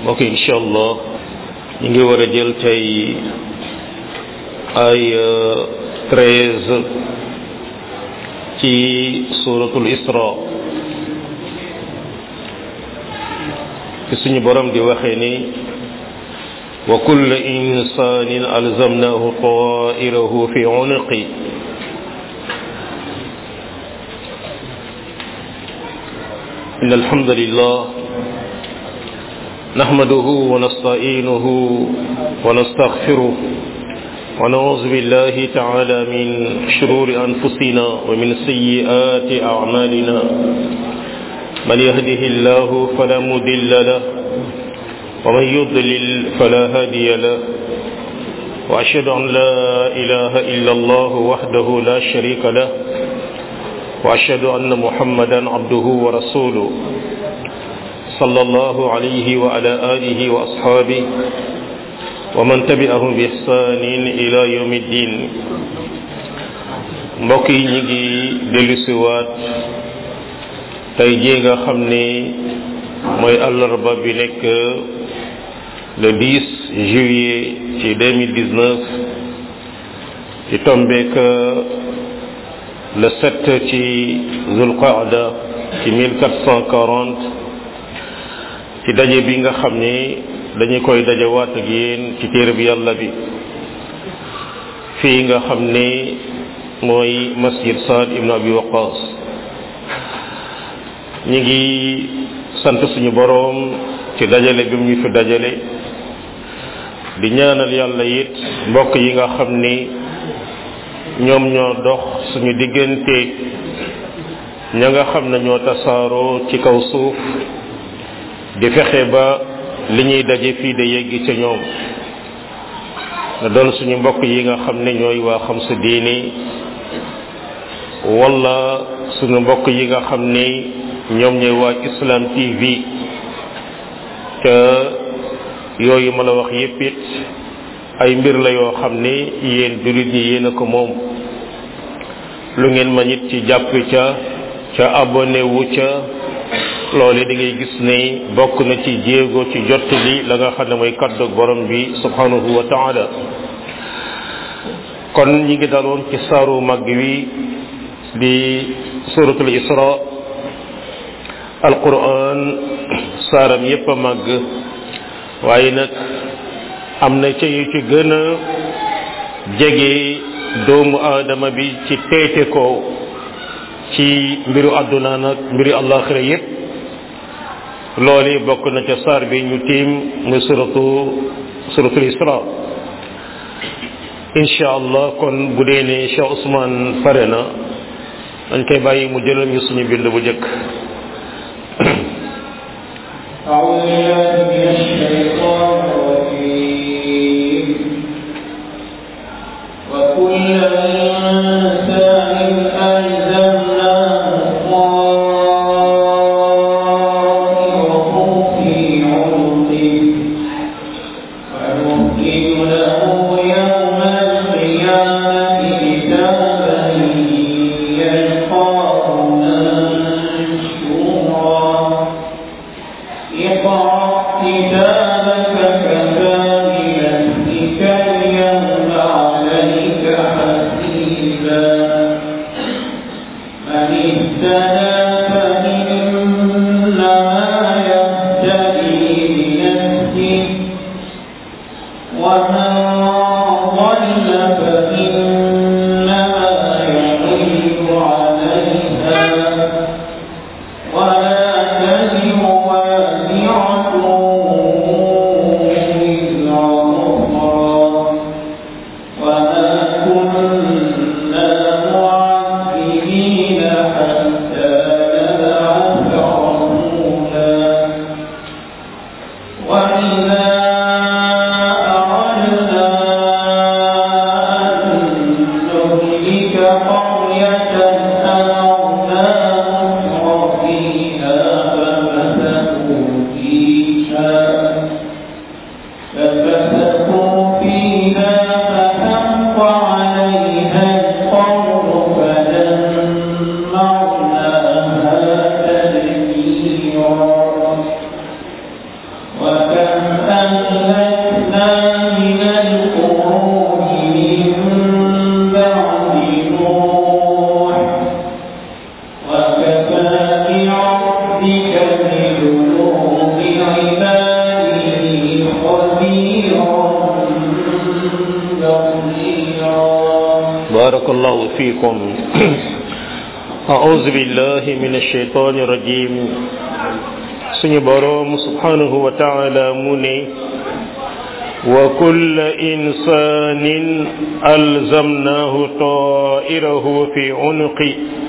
mbokk yi incha allah ñu ngi war a jël tey ay treize ci suratul isra fi suñu borom di waxee ni wa kulla insanin alzamnahu tairahu fi unuqi إن الحمد لله نحمده ونستعينه ونستغفره ونعوذ بالله تعالى من شرور أنفسنا ومن سيئات أعمالنا من يهده الله فلا مضل له ومن يضلل فلا هادي له وأشهد أن لا إله إلا الله وحده لا شريك له وأشهد أن محمدا عبده ورسوله صلى الله عليه وعلى آله وأصحابه ومن تبعهم بإحسان إلى يوم الدين mbokk yi ñu ngi dellusiwaat tey jii nga xam ni mooy àllarba bi nekk le 10 juillet ci 2019 ci tombeek le 7 ci zulqaada ci 1440 ci daje bi nga xam ni dañu koy dajewaat ak yéen ci téere bi yàlla bi fii nga xam ni mooy masjid Saad ibn Abi Waqas ñi ngi sant suñu boroom ci dajale bi mu ñu fi dajale di ñaanal yàlla it mbokk yi nga xam ni ñoom ñoo dox suñu diggante ña nga xam ne ñoo tasaaroo ci kaw suuf di fexe ba li ñuy daje fii de yeggi ca ñoom na doon suñu mbokk yi nga xam ne ñooy waa xam sa diini wala suñu mbokk yi nga xam ne ñoom ñooy waa Islam TV te yooyu ma la wax yépp it ay mbir la yoo xam ne yéen jullit ñi yéen a ko moom lu ngeen ma nit ci jàpp ca ca abonné wu ca loole da ngay gis ne bokk na ci jéego ci jot li la nga xam ne mooy kaddu borom bi subhanahu wa taala kon ñi ngi daloon ci saaru mag wi di suratul isra alquran saaram yépp a màgg waaye nag am na ca yu ci gën a jege doomu aadama bi ci teete ko ci mbiru àdduna nag mbiru àllaaxira yépp loolu bokk na ca saar bi ñu tiim muy suratu suratul isra incha allah kon bu dee ne Cheikh Ousmane pare na dañ koy bàyyi mu jëlal ñu suñu bind bu njëkk أعوذ بالله من الشيطان الرجيم وكل إنسان ألزمناه طائره في عنقه ونخرج له يوم القيامة كتابا يلقاه منشورا اقرأ كتابك كفى بنفسك اليوم عليك حسيبا من اهتدى فإنما يهتدي لنفسه ومن ضل فإنما يضل عليها ولا تزر وازرة بارك الله فيكم أعوذ بالله من الشيطان الرجيم سني بروم سبحانه وتعالى مني وكل إنسان ألزمناه طائره في عنقه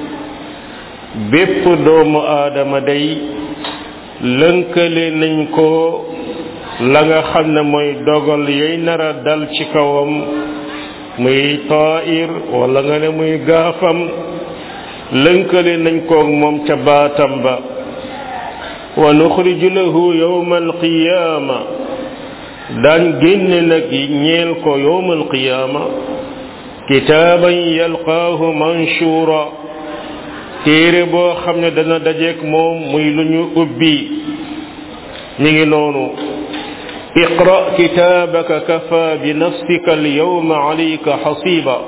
bépp doomu aadama day lënkale nañ ko la nga xam ne mooy dogal yay nara dal ci kawam muy tair wala nga ne muy gaafam lënkale nañ koog moom ca baatam ba wa nuxriju lahu yawma alqiyaama daan génne nag ñeel ko yawma alqiyaama kitaaban yalqaahu manshura téere boo xam ne dana dajeek moom muy lu ñu ubbi ñu ngi noonu iqra kitaabaka kafa bi nafsika alyawma alayka xasiba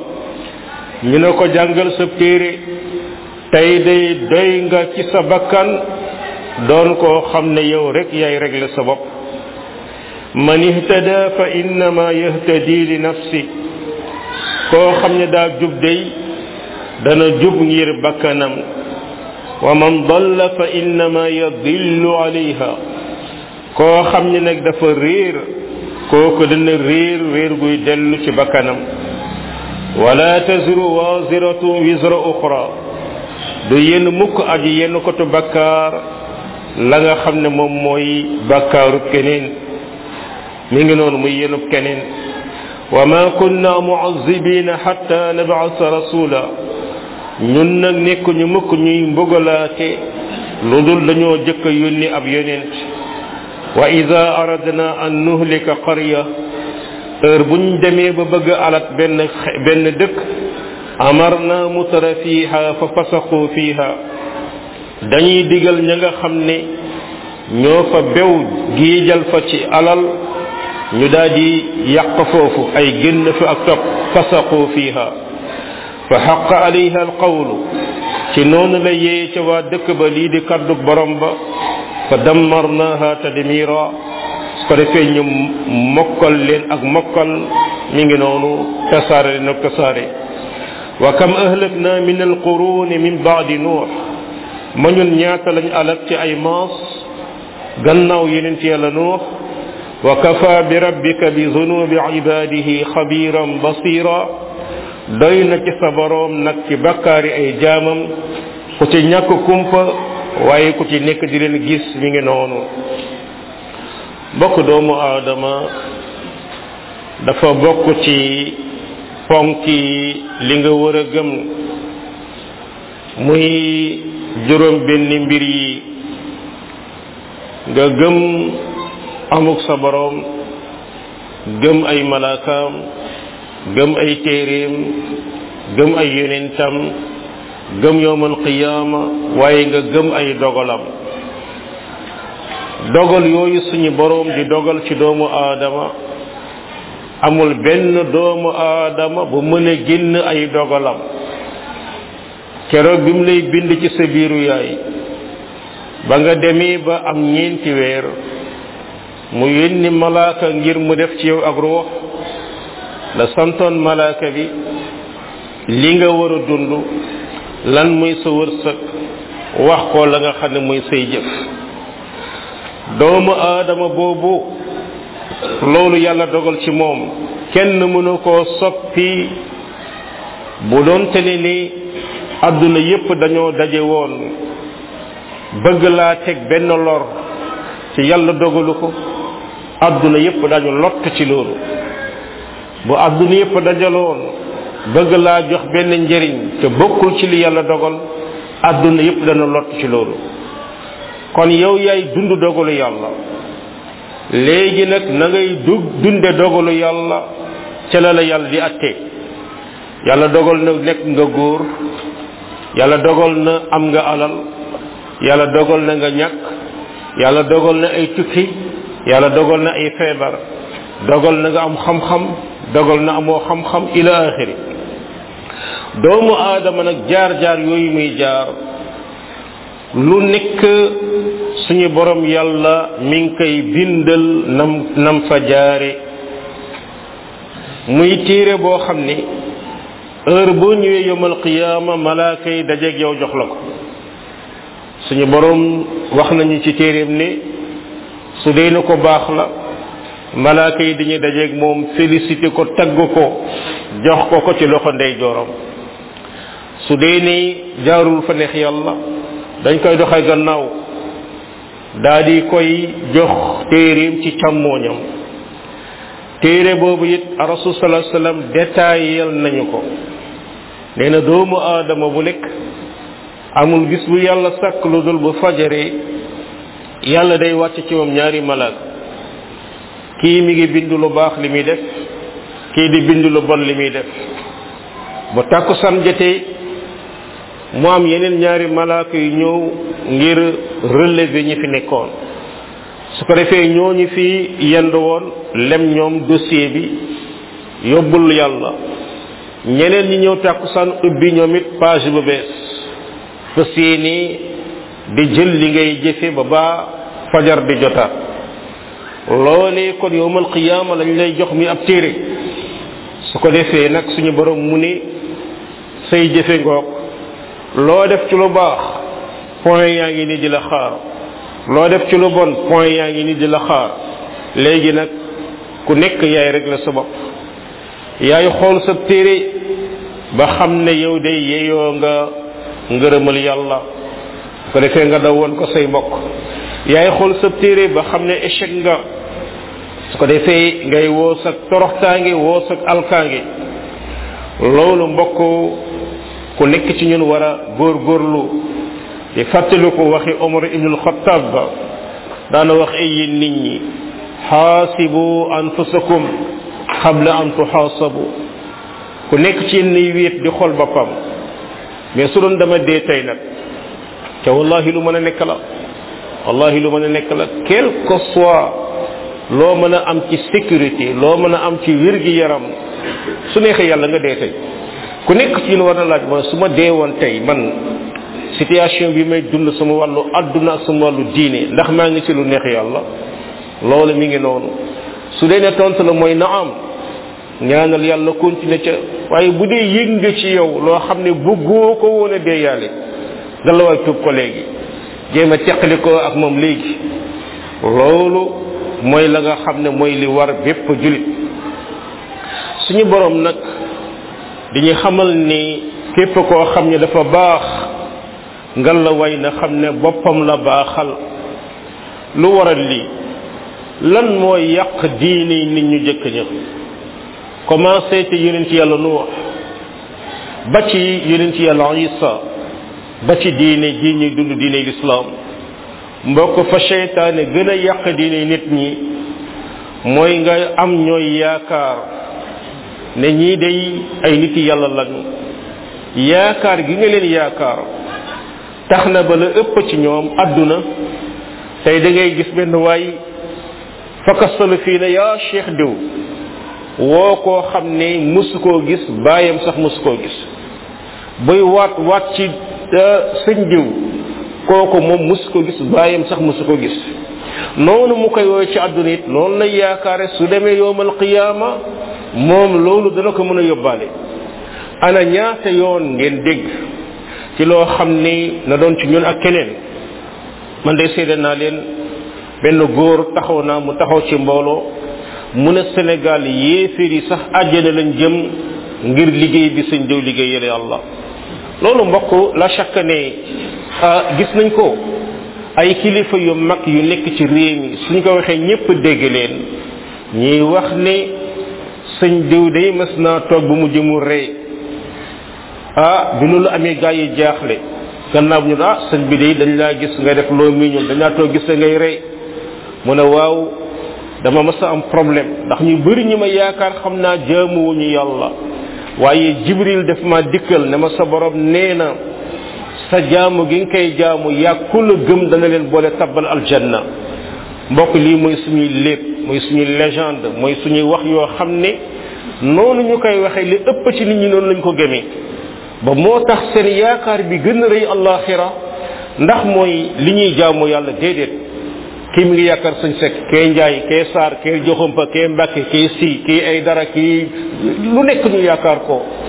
ñu ne ko jàngal sa téere tey day doy nga ci sa bakkan doon koo xam ne yow rek yaay régler sa bopp man ihtada fa innama yahtadi li nafsi koo xam ne daa jub day dana jub ngir bakkanam wa man dalla fa innama yadillu alayha koo xam ne nag dafa réer kooku dana réer réer guy dellu ci bakkanam wala taziru waziratu wisra uxra du yenn mukk aji yenn kotu bakkaar la nga xam ne moom mooy bakkaaru keneen mi ngi noonu muy yenub keneen wa ma kunna muazibina hatta nab'asa rasula ñun nag nekkuñu mukk ñuy mbugalaate lu dul dañoo jëkk a yónni ab yonent wa ida aradna an nuhlika qarya heure buñ demee ba bëgg alat benn benn dëkk amarna mutara fiha fa fasaqu fiha dañuy digal ña nga xam ne ñoo fa bew giijal fa ci alal ñu daal di yàq foofu ay génn fi ak topp fasaqu fiha fa xaqa alayha alqawlu ci noonu la yee ca waa dëkk ba lii di kaddu borom ba fa dammarnaha tadmira su ko defee ñu mokkal leen ak mokkal mi ngi noonu tasaare leen ak tasaare wa kam ahlakna min alquruni min baadi nuux ma ñun ñaata lañ alak ci ay maas gannaaw yeneen ci yàlla nuux wa kafa bi rabbika bi zunubi ibadihi xabiran basira doy na ci sa boroom nag ci bakkaari ay jaamam ku ci ñàkk kumpa waaye ku ci nekk di leen gis mi ngi noonu bokk doomu aadama dafa bokk ci ponki li nga war a gëm muy juróom benn mbir yi nga gëm amuk sa boroom gëm ay malaakaam gëm ay téeréem gëm ay yonentam gëm yowmal qiyaama waaye nga gëm ay dogalam dogal yooyu suñu boroom di dogal ci doomu aadama amul benn doomu aadama bu mën a génn ay dogalam keroog bi mu lay bind ci sa biiru yaay ba nga demee ba am ñeenti weer mu yónni malaaka ngir mu def ci yow ak ruux la santoon malaaka bi li nga war a dund lan muy sa wërsëg wax ko la nga xam ne muy say jëf doomu aadama boobu loolu yàlla dogal ci moom kenn mënu koo soppi bu doon te ne ni àdduna yépp dañoo daje woon bëgg laa teg benn lor ci yàlla dogalu ko àdduna yépp dañu lott ci loolu bu àdduna yépp dajaloon bëgg laa jox benn njëriñ te bokkul ci li yàlla dogal àdduna yépp dana lott ci loolu kon yow yaay dund dogalu yàlla léegi nag na ngay du dunde dogalu yàlla ca la la yàlla di atte yàlla dogal na nekk nga góor yàlla dogal na am nga alal yàlla dogal na nga ñàkk yàlla dogal na ay tukki yàlla dogal na ay feebar dogal na nga am xam-xam dogal na amoo xam-xam ila axiri doomu aadama nag jaar-jaar yooyu muy jaar lu nekk suñu borom yàlla mi ngi koy bindal nam nam fa jaare muy téere boo xam ne heure boo ñëwee yomal qiyaama malaaka yi dajeeg yow jox la ko suñu borom wax nañu ci téeréem ne su dee na ko baax la malaaka yi dañuy dajeeg moom félicité ko tagg ko jox ko ko ci loxo ndey joorom su dee ni jaarul fa neex yàlla dañ koy doxee gannaaw daa di koy jox téeréem ci càmmooñam téere boobu it rasul sallallahu alayhi wasallam détaillel nañu ko nee na doomu aadama bu nekk amul gis bu yàlla sàkk lu dul bu fajaree yàlla day wàcc ci moom ñaari malaaka kii mi ngi bind lu baax li muy def kii di bind lu bon li muy def bu tàkkusaan jotee mu am yeneen ñaari malaaka yu ñëw ngir relever ñi fi nekkoon su ko defee ñooñu fi yend woon lem ñoom dossier bi yóbbul yàlla ñeneen ñi ñëw tàkkusaan ubbi ñoom it page bu bees fas yéene di jël li ngay jëfe ba baa fajar di jotaat loolee kon yowmal qiyaama lañ lay jox mi ab téere su ko defee nag suñu borom mu ne say jëfe ngoog loo def ci lu baax point yaa ngi ni di la xaar loo def ci lu bon point yaa ngi ni di la xaar léegi nag ku nekk yaay rek la sa bopp yaay xool sa téere ba xam ne yow de yeyoo nga ngërëmal yàlla su ko defee nga daw woon ko say mbokk yaay xool sa téere ba xam ne échec nga su ko defee ngay woo sa toroxtaange woo sa alkaange loolu mbokk ku nekk ci ñun war a góorgóorlu di fàttali ko waxi omar ibnul xattaab ba daana wax ay yéen nit ñi xaasibu anfusakum xabla an tuxaasabu ku nekk ci yéen nay wéet di xool boppam mais su doon dama dee tey nag te wallahi lu mën a nekk la wallahi lu mën a nekk la quel que soit loo mën a am ci sécurité loo mën a am ci wér gi yaram su neexee yàlla nga dee tey ku nekk ci ñun war na laaj ma su ma dee woon tey man situation bi may dund sama wàllu adduna ak sama wàllu diine ndax maa ngi ci lu neex yàlla loolu mi ngi noonu su dee ne tontu la mooy naam ñaanal yàlla continuer ca waaye bu dee yëg nga ci yow loo xam ne bëggoo ko woon a dee yàlla nga la waay tuub ko léegi jéem a teqali ko ak moom léegi loolu mooy la nga xam ne mooy li war bépp julit suñu borom nag dañuy xamal ni képp koo xam ne dafa baax ngal la way na xam ne boppam la baaxal lu waral lii lan mooy yàq diine nit ñu jëkk ña commencé ci yonent yàlla nuux ba ci yonent yàlla isa ba ci diine ji ñuy dund diine lislaam mbokk fa seytaane gën a yàq diine nit ñi mooy nga am ñooy yaakaar ne ñii day ay nit yàlla lañu yaakaar gi nga leen yaakaar tax na ba la ëpp ci ñoom àdduna tey da ngay gis benn waay fakastalu fii ne yaa cheikh diw woo koo xam ne musu koo gis baayam sax musu koo gis buy waat waat ci sëñ diw kooku moom musu ko gis baayam sax musu ko gis noonu mu koy woowe ci àdduna it noonu lay yaakaare su demee yowmal qiyaama moom loolu dana ko mën a yóbbaale ana ñaata yoon ngeen dégg ci loo xam ni na doon ci ñun ak keneen man de seede naa leen benn góor taxaw naa mu taxaw ci mbooloo mu ne Sénégal yéeféer yi sax àjjana lañ jëm ngir liggéey bi sëñ diw liggéey yële yàlla loolu mbokk la chaque ne gis nañ ko ay kilifa yu mag yu nekk ci réew mi suñ ko waxee ñépp dégg leen ñuy wax ne sëñ diw day mas naa toog bu mu jëmu rey ah bi loolu amee gaa yi jaaxle gannaaw ñu ah sëñ bi day dañ laa gis nga def loo mi ñun dañ laa toog gis ngay rey mu ne waaw dama mas a am problème ndax ñu bëri ñi ma yaakaar xam naa jaamuwuñu yàlla waaye jibril def ma dikkal ne ma sa borom nee na sa jaamu gi nga koy jaamu yàgg ku la gëm dana leen boole tabbal aljanna mbokk lii mooy suñuy lépp mooy suñuy légende mooy suñuy wax yoo xam ne noonu ñu koy waxee li ëpp ci nit ñi noonu lañ ko gëmee ba moo tax seen yaakaar bi gën a rëy allaxira ndax mooy li ñuy jaamu yàlla déedéet kii mi ngi yaakaar sañ sekk kee njaay kee saar kee joxumpa kee mbàkke kee si kii ay dara kii lu nekk ñu yaakaar ko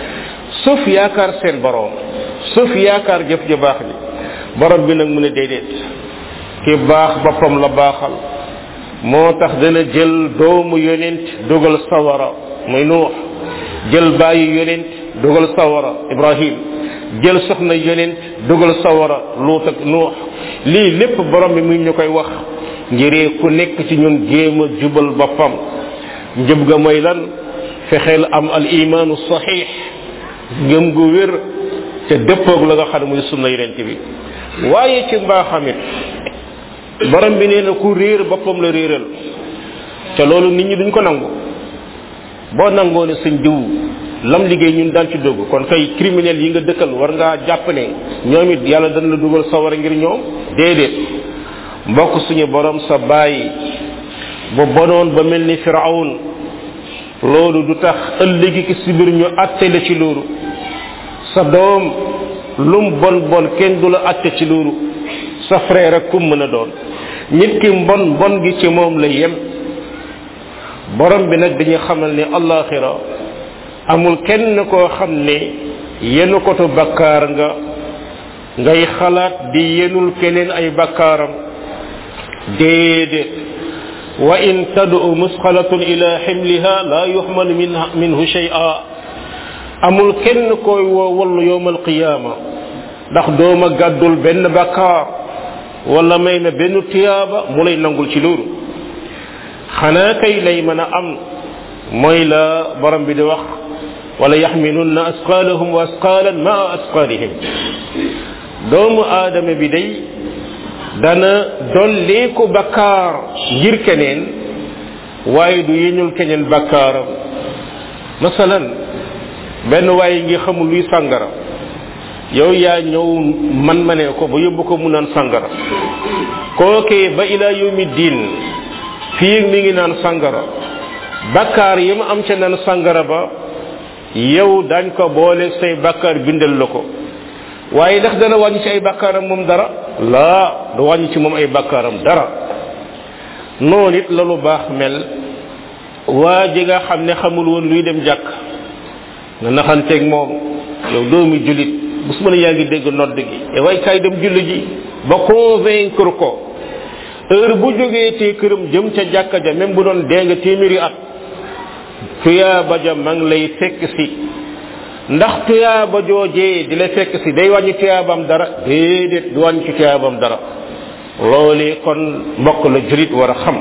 suuf yaakaar seen borom suuf yaakaar jëf ju baax ji borom bi nag mu ne déedéet ki baax boppam la baaxal moo tax dana jël doomu yonent dugal sawara muy nuux jël bàyyi yonent dugal sawara ibrahim jël soxna yonent dugal sawara luut ak nuux lii lépp borom bi muy ñu koy wax ngiree ku nekk ci ñun jéem a jubal boppam njëb ga mooy lan fexeel am al imaanu saxiix ngëm gu wér te dëppoog la nga xam ne muy sunna yonent bi waaye ci mbaaxamit borom bi nee na ku réer boppam la réeral te loolu nit ñi duñ ko nangu boo nangoo ne sëñ diw lam liggéey ñun daan ci dugg kon kay criminel yi nga dëkkal war ngaa jàpp ne ñoom it yàlla dana la dugal sawara ngir ñoom déedéet mbokk suñu borom sa bàyyi bu bonoon ba mel ni firawn loolu du tax ëllëgi ki si biir ñu atte la ci loolu sa doom lum bon bon kenn du la atte ci loolu sa frère ak kum mën a doon nit ki mbon mbon gi ci moom la yem borom bi nag dañuy xamal ne allaxira amul kenn koo xam ne yenu kotu bakkaar nga ngay xalaat di yenul keneen ay bakkaaram déedéet wa in tad'u musqalatun ila ximliha la yuxmalu minhu shay'a amul kenn koy woo wallu yowmal qiyaama ndax dooma gàddul benn bakkaar wala may na benn tiyaaba mu lay nangul ci loolu xanaa kay lay mën a am mooy la borom bi di wax wala yaxmilunna asqaalahum wa asqaalan maa asqaalihim doomu aadama bi day dana dolleeku bakkaar ngir keneen waaye du yeñul keneen bakkaaram masalan benn waaye ngi xamul luy sàngara yow yaa ñëw man ma ne ko ba yóbbu ko mu naan sàngara kookee ba ila yawmi diin fii mi ngi naan sàngara bakkaar yi ma am ca naan sàngara ba yow dañ ko boole say bakkaar bindal la ko waaye ndax dana wàññi ci ay bakkaaram moom dara laa du wàññi ci moom ay bakkaaram dara noonu it la lu baax mel waa ji nga xam ne xamul woon luy dem jàkk nga naxanteeg moom yow doomi julit bu su ma ne yaa ngi dégg nodd gi e way kaay dem julli ji ba convaincre ko heure bu jógee te këram jëm ca jàkka ja même bu doon dee nga téeméeri at tuyaaba ja ma ngi lay fekk si ndax tuyaaba joojee di la fekk si day wàññi tuyaabam dara déedéet du wàññi ci tuyaabam dara loolee kon mbokk la julit war a xam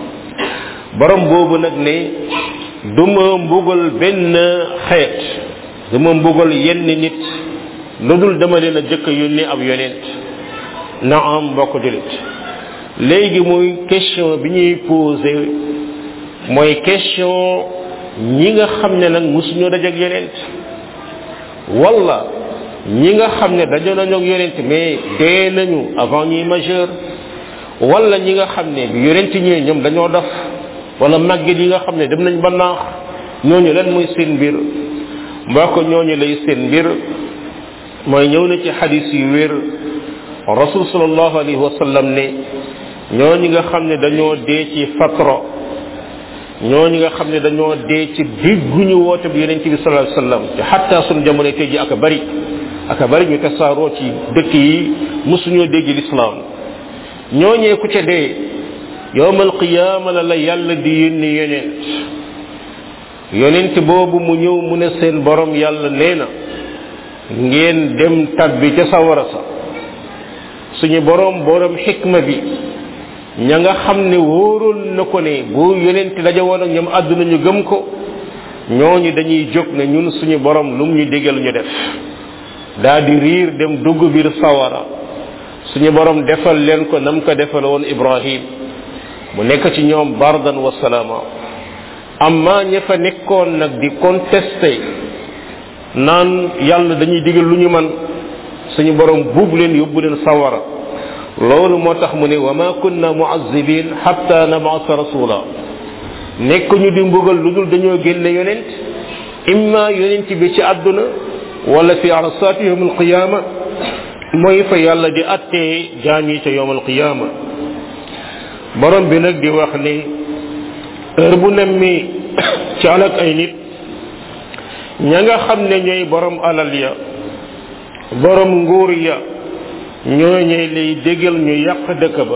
borom boobu nag ne du ma mbugal benn xeet du ma mbugal yenn nit lu dul dama leen a jëkk yónni ab yonent na am mbokk julit léegi muy question bi ñuy posé mooy question ñi nga xam ne nag musuñoo dajak yonent wala ñi nga xam ne dañoo nañu ak yonent mais dee nañu avant ñuy majeur wala ñi nga xam ne bi yonent ñëwee ñoom dañoo def wala màgget yi nga xam ne dem nañ ba naax ñooñu lan mooy seen mbir mbokk ñooñu lay seen mbir mooy ñëw na ci xadis yu wér rasul sallallahu alayhi wa sallam ne ñooñu nga xam ne dañoo dee ci fatra ñooñu nga xam ne dañoo dee ci digguñu woote bi yonente bi sallallahu alayhi wasallam te xatta sun jamono tey ji aka bari aka bari ñu tasaaroo ci dëkk yi musuñoo dégg l'islam ñooñee ku ca dee yowmal qiyaama la la yàlla di yónni yonent yonent boobu mu ñëw mu ne seen borom yàlla nee na ngeen dem tabbi ca sawara sa suñu borom borom xikma bi ña nga xam ne wóoroon na ko ne bu yonent daje woon ak ñoom àdduna ñu gëm ko ñooñu dañuy jóg ne ñun suñu borom lum ñu digal ñu def daa di riir dem dugg biir sawara suñu borom defal leen ko nam ko defal woon ibrahim mu nekk ci ñoom bardan wa salaama amma ña fa nekkoon nag di contesté naan yàlla dañuy digal lu ñu man suñu borom buub leen yóbbu leen sawara loolu moo tax mu ne wa ma kunna muazibin hatta nabasa rasula nekk ñu di mbugal lu dul dañoo génne yonent imma yonent bi ci àdduna wala fi arasati yawm alqiyama mooy fa yàlla di attee jaam yi ca yawm alqiyama borom bi nag di wax ni heure bu nemmi ci alak ay nit ña nga xam ne ñooy borom alal ya borom nguur ya ñooñee lay dégal ñu yàq dëkk ba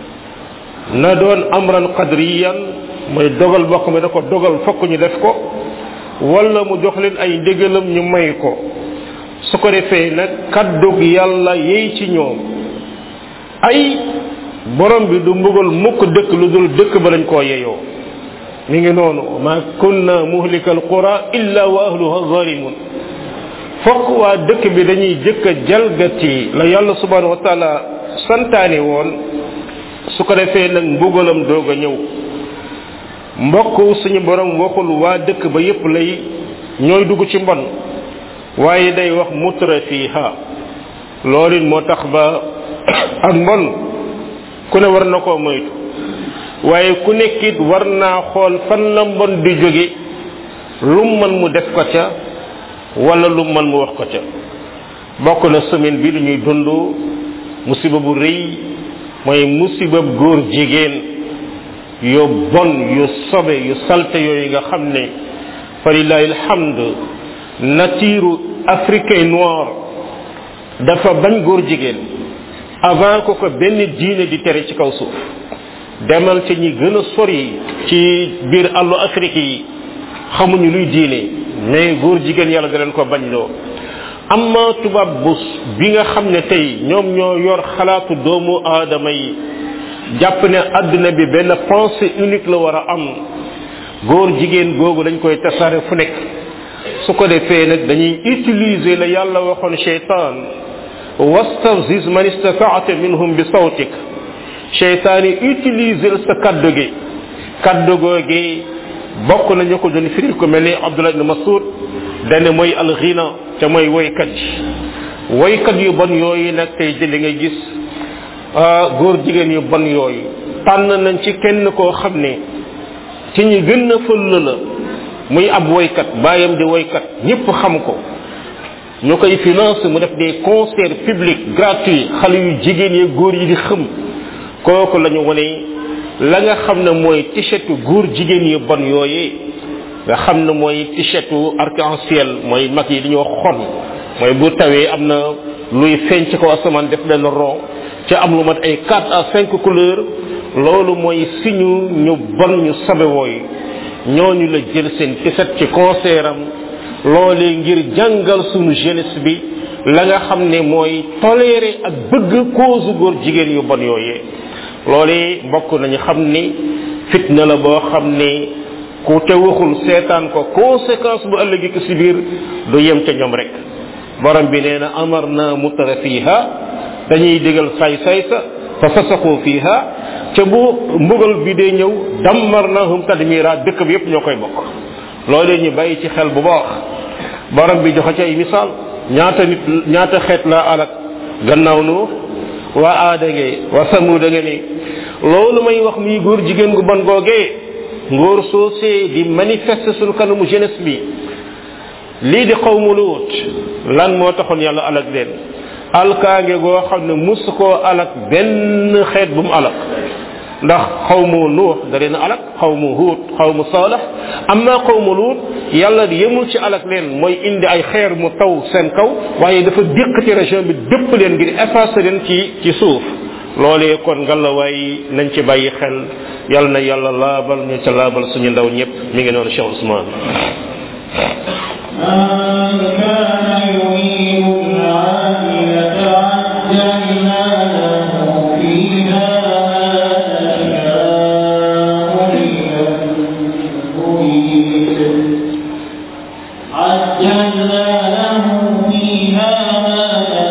na doon amran qadriyan mooy dogal boo xam ne da ko dogal fokk ñu def ko wala mu jox leen ay ndégalam ñu may ko su ko defee nag kaddug yàlla yey ci ñoom ay borom bi du mbugal mukk dëkk lu dul dëkk ba lañ koo yeyoo mi ngi noonu ma kunna muhlika alqura illa wa ahluha zalimun fokk waa dëkk bi dañuy jëkk a jalgati la yàlla subhanahu wa taala santaane woon su ko defee nag mbugalam doog a ñëw mbokk suñu borom waxul waa dëkk ba yépp lay ñooy dugg ci mbon waaye day wax mutra fiha loolu it moo tax ba ak mbon ku ne war na koo moytu waaye ku nekkit war naa xool fan la mbon di jóge lu mën mu def ko ca wala lu mën mu wax ko ca bokk na semaine bi dañuy dund musiba bu rëy mooy musiba góor jigéen yu bon yu sobe yu salte yooyu nga xam ne fa lillahi alhamd nature africain noir dafa bañ góor jigéen avant ko ko benn diine di tere ci kaw suuf demal ci ñi gën a sori ci biir àllu afrique yi xamuñu luy diine mais góor jigéen yàlla da leen ko bañ loo amma tubaab bu bi nga xam ne tey ñoom ñoo yor xalaatu doomu aadama yi jàpp ne àdduna bi benn pensée unique la war a am góor jigéen googu dañ koy tasaare fu nekk su ko defee nag dañuy utiliser la yàlla waxoon cheytaan wastafziz man istataata minhum bi sawtik cheytaan yi utiliser sa kaddu gi kaddu googi bokk nañu ko doon firil ko mel ni abdullah ibn masud dane mooy alxina te mooy woykat yi woykat yu bon yooyu nag tey jëli nga gis góor jigéen yu bon yooyu tànn nañ ci kenn koo xam ne ci ñi gën a fëll la muy ab woykat baayam di woykat ñëpp xam ko ñu koy finance mu def des concerts publics gratuits xale yu jigéen yi góor yi di xëm kooku la ñu wane la nga xam ne mooy t-shirtu góor jigéen yu bon yooyee nga xam ne mooy t-shirtu arc-en-ciel mooy mag yi dañoo xon mooy bu tawee am na luy feeñ ci kaw asamaan def benn rond ca am lu mat ay 4 à 5 couleurs loolu mooy siñu ñu bon ñu sabe wooyu ñooñu la jël seen t-shirt ci concert am loolee ngir jàngal sunu jeunesse bi la nga xam ne mooy tolérer ak bëgg cause góor jigéen yu bon yooyee loolee mbokk nañu xam ni fitna la boo xam ne ku te waxul seetaan ko conséquence bu ëllëgi ko si biir du yem ca ñoom rek borom bi nee na amar na mutara fiha dañuy digal say say sa fa fasaxu fiha ca bu mbugal bi dee ñëw dammar nahum tadmira dëkk bi yépp ñoo koy bokk loolee ñu bàyyi ci xel bu baax borom bi joxe ci ay misaal ñaata nit ñaata xeet la alak gannaaw nu waa aada ngee waa samuda nga ni loolu may wax muy góor jigéen gu bon googee ngóor soosee di manifester suñu kanamu jeunesse bi lii di xawmu luut lan moo taxoon yàlla alak leen alkaange goo xam ne mus koo alak benn xeet bu mu alak ndax xawmu nuux da leen alak xawmu huut xawmu saalax amma xawmu luut yàlla yemul ci alak leen mooy indi ay xeer mu taw seen kaw waaye dafa déq ci région bi dëpp leen ngir effacer leen ci ci suuf loolee kon ngalawaay nañ ci bàyyi xel yal na yàlla laabal ñu ca laabal suñu ndaw ñëpp mi ngi noonu Cheikh Ousmane من كان يريد العاجلة عجلنا له فيها ما نشاء لمن نريد عجلنا له فيها ما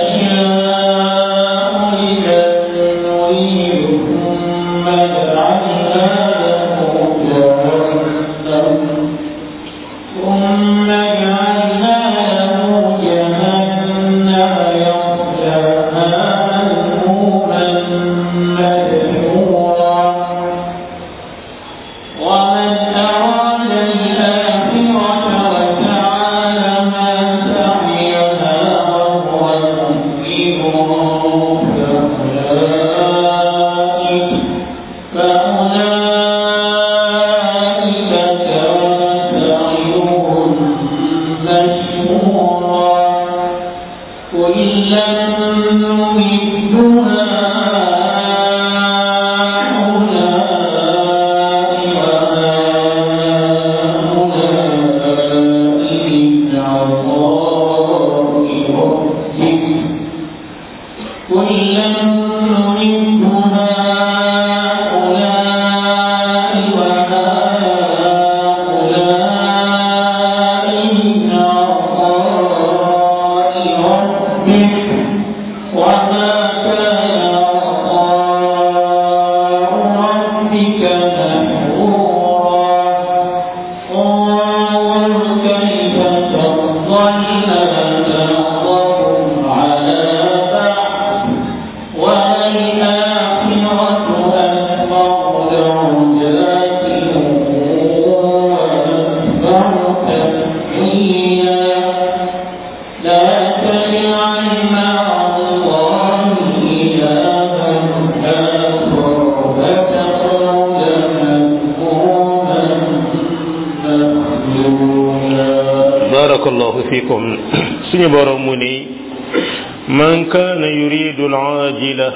نشاء لمن نريد ثم جعلنا له جهنم ثم جعلنا له جهنم يصلاها مذموما مدحورا ومن أراد الآخرة وسعى لها سعيها وهو مؤمن فأولئك فأولئك كان سعيهم fikum suñu borom mu ni man kaana yuridu al-aajila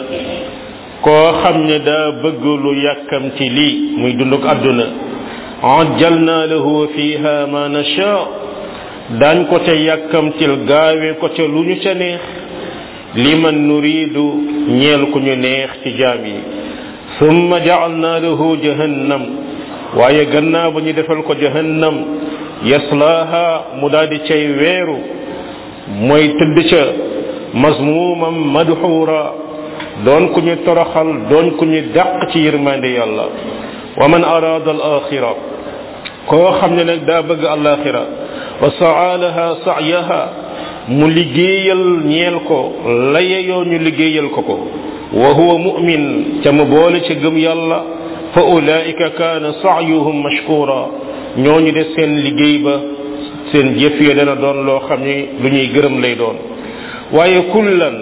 koo xam ne daa bëgg lu yàkkamti lii muy dunduk àdduna ajjalna lahu fiha ma nasha daañ ko ca yàkkamtil gaawe ko ca lu ñu ca neex liman nuridu ñeel ku ñu neex ci jaam yi summa ja'alna lahu jahannam waaye gannaaw ba ñu defal ko jahannam yaslaaha mu daal di cay weeru mooy tëdd ca mazmumam madxuura doon ku ñu toroxal doon ku ñu dàq ci yërmande yàlla wa man araada al axira koo xam ne nag daa bëgg alaxira wa saalaha sa'yaha mu liggéeyal ñeel ko la yeyoo ñu liggéeyal ko ko wa huwa mu'min ca mu boole ca gëm yàlla fa ulaika kaana sa'yuhum mashkura ñooñu de seen liggéey ba seen jëf ya dana doon loo xam ne lu ñuy gërëm lay doon waaye kullan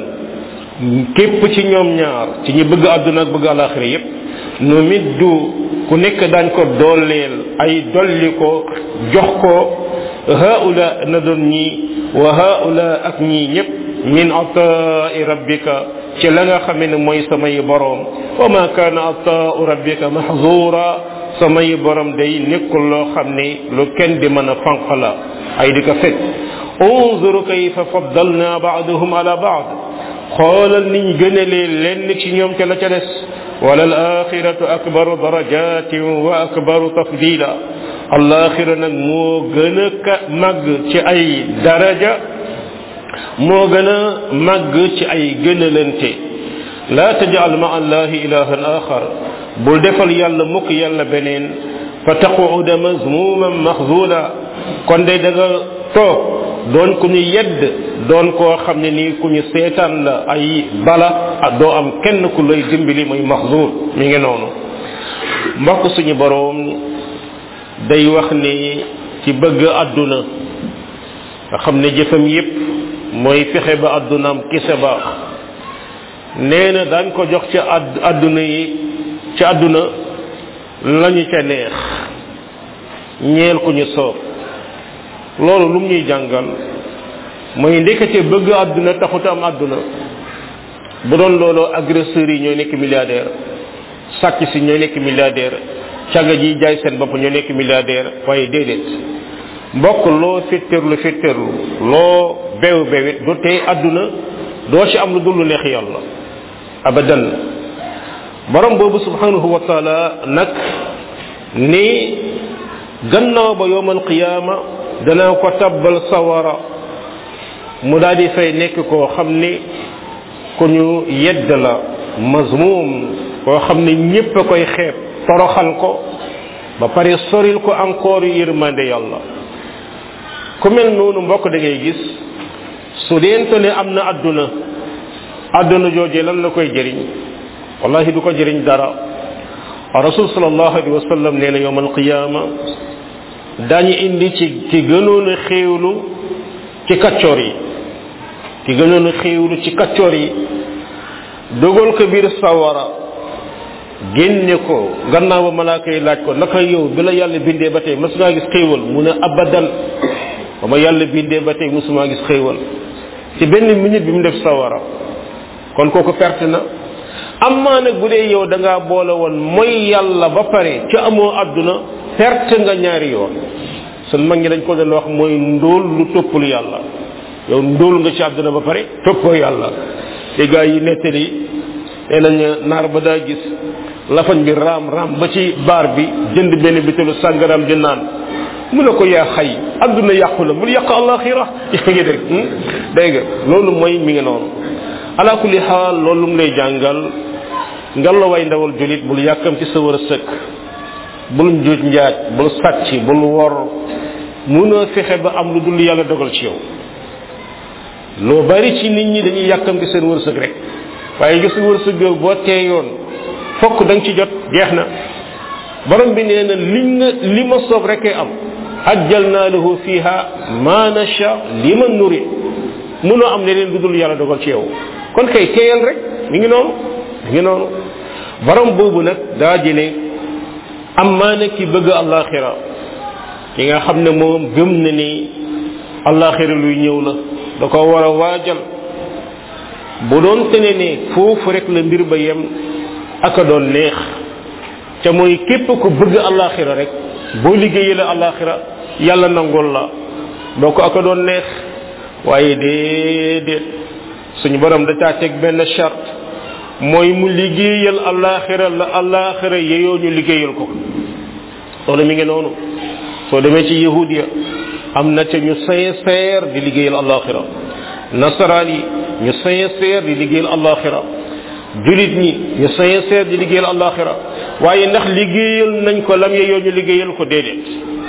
képp ci ñoom ñaar ci ñi bëgg àdduna ak bëgg alaxira yépp nu middu ku nekk daañ ko dooleel ay dolli ko jox ko haula na doon ñii wa haula ak ñii ñépp min ataai rabbika ci la nga xamee ne mooy samay boroom wa ma kaana ataau rabbika mahzura samay borom day nekkul loo xam ne lu kenn di mën a fanq la ay di ko fekk unzur kayfa faddalna ba'dahum ala ba'd xoolal niñ gënalee lenn ci ñoom ca la ca des wala al axiratu akbaru darajatin wa akbaru tafdila alaxira nag moo gën a ka màgg ci ay daraja moo gën a màgg ci ay gënalante la tajal ma allahi ilahan axar bul defal yàlla mukk yàlla beneen fa taquuda mazmuman maxzula kon day da nga toog doon ku ñu yedd doon koo xam ne nii ku ñu seetaan la ay bala ak doo am kenn ku lay dimbali muy maxzul mi ngi noonu mbokk suñu boroom day wax ni ci bëgg àdduna nga xam ne jëfam yépp mooy fexe ba àddunaam kise baax nee na daañ ko jox ci àdduna yi ci àdduna lañu ca neex ñeel ku ñu soob loolu lu mu ñuy jàngal mooy ndekete bëgg àdduna taxut am àdduna bu doon looloo agresseurs yi ñooy nekk milliardaire sàcc si ñooy nekk milliardaire caga ji jaay seen bopp ñoo nekk milliardaire waaye déedéet mbokk loo fitterlu fitterlu loo bew bewit du tey àdduna doo ci am lu dul lu neex yàlla abadan borom boobu subhanahu wa taala nag ni gannaaw ba yowmal qiyaama danaa ko tabbal sawara mu daal di fay nekk koo xam ni ku ñu yedd la mazmum koo xam ne ñépp a koy xeeb toroxal ko ba pare soril ko encore yërmande yàlla ku mel noonu mbokk da ngay gis su deento ne am na àdduna àdduna jooje lan la koy jëriñ wallahi du ko jëriñ dara rasul sallallahu alayhi wa sallam nee na yowm alqiyama daañu indi ci ki gënoon a xéewlu ci kaccoor yi ki gënoon a xéewlu ci kaccoor yi dogal ko biir sawara génne ko gannaaw ba malaaka yi laaj ko naka yow bi la yàlla bindee ba tey mësumaa gis xéewal mu ne abadan ba ma yàlla bindee ba tey mësumaa gis xéewal ci benn minute bi mu def sawara kon kooku perte na amaa nag bu dee yow da ngaa boole woon mooy yàlla ba pare ci amoo àdduna perte nga ñaari yoon sun mag ñi dañ ko doon wax mooy ndóol lu toppul yàlla yow ndóol nga ci àdduna ba pare toppoo yàlla te gaa yi nettali nee nañ naar ba daa gis lafañ bi raam raam ba ci baar bi jënd benn bitelu sàngaraam di naan mu ne ko yaa xay àdduna yàqu la bul yàq alaxira yaa ngi dégg dégg nga loolu mooy mi ngi noonu ala kulli xaal loolu mu lay jàngal ngalla way ndawal julit bul yàkkam ci sa war a sëkk bul njuuj njaaj bul sàcc bul wor munoo fexe ba am lu dul yàlla dogal ci yow loo bari ci nit ñi dañuy yàkkam ci seen wërsëg rek waaye gis wërsëg yow boo teeyoon fokk da nga ci jot jeex na borom bi nee na li nga li ma soob rekee am ajjalna lahu fiha ma nasha liman nuri munoo am leneen lu dul yàlla dogal ci yow kon kay teeyal rek mi ngi noonu mi ngi noonu borom boobu nag daa jëne am maa ne ki bëgg alaxira ki nga xam ne moom gëm na ni allaxira luy ñëw la da ko war a waajal bu doon tene ne foofu rek la mbir ba yem aka doon neex ca mooy képp ku bëgg allaxira rek boo liggéeyee la allaxira yàlla nangul la boo ko aka doon neex waaye déedéet suñu borom da caa teg benn charte mooy mu liggéeyal allaxira la allaxira yeyoo ñu liggéeyal ko loolu mi ngi noonu soo demee ci yahudiya am na ca ñu sincère di liggéeyal allaxira nasaraan yi ñu sincère di liggéeyal allaxira julit ñi ñu sincère di liggéeyal allaxira waaye ndax liggéeyal nañ ko lam yeyoo ñu liggéeyal ko déedéet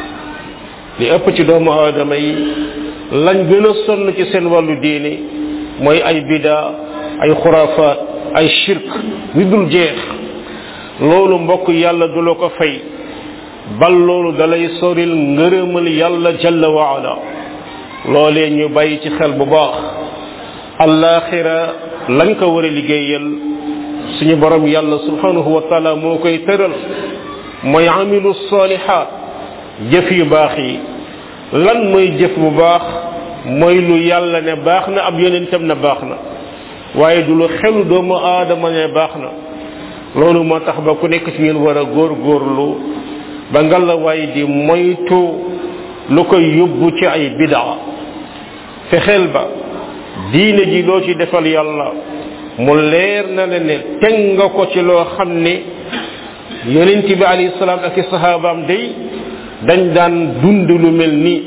li ëpp ci doomu aadama yi lañ gën a sonn ci seen wàllu diine mooy ay bida ay xuraafaat ay shirk yu dul jeex loolu mbokk yàlla du la ko fay bal loolu dalay soril ngërëmal yàlla jalla waala loolee ñu bàyyi ci xel bu baax allaxira lañ ko war a liggéeyal suñu borom yàlla subhanahu wa taala moo koy tëral mooy amilu salihat jëf yu baax yi lan mooy jëf bu baax mooy lu yàlla ne baax na ab yonentam ne baax na waaye du lu xelu doomu aadama ne baax na loolu moo tax ba ku nekk ci ngeen war a góor góorlu ba ngalla waay di moytu lu koy yóbbu ci ay bidaa fexeel ba diine ji loo ci defal yàlla mu leer na la ne teg nga ko ci loo xam ne yonent bi alayhi salaam ak i sahabaam day dañ daan dund lu mel nii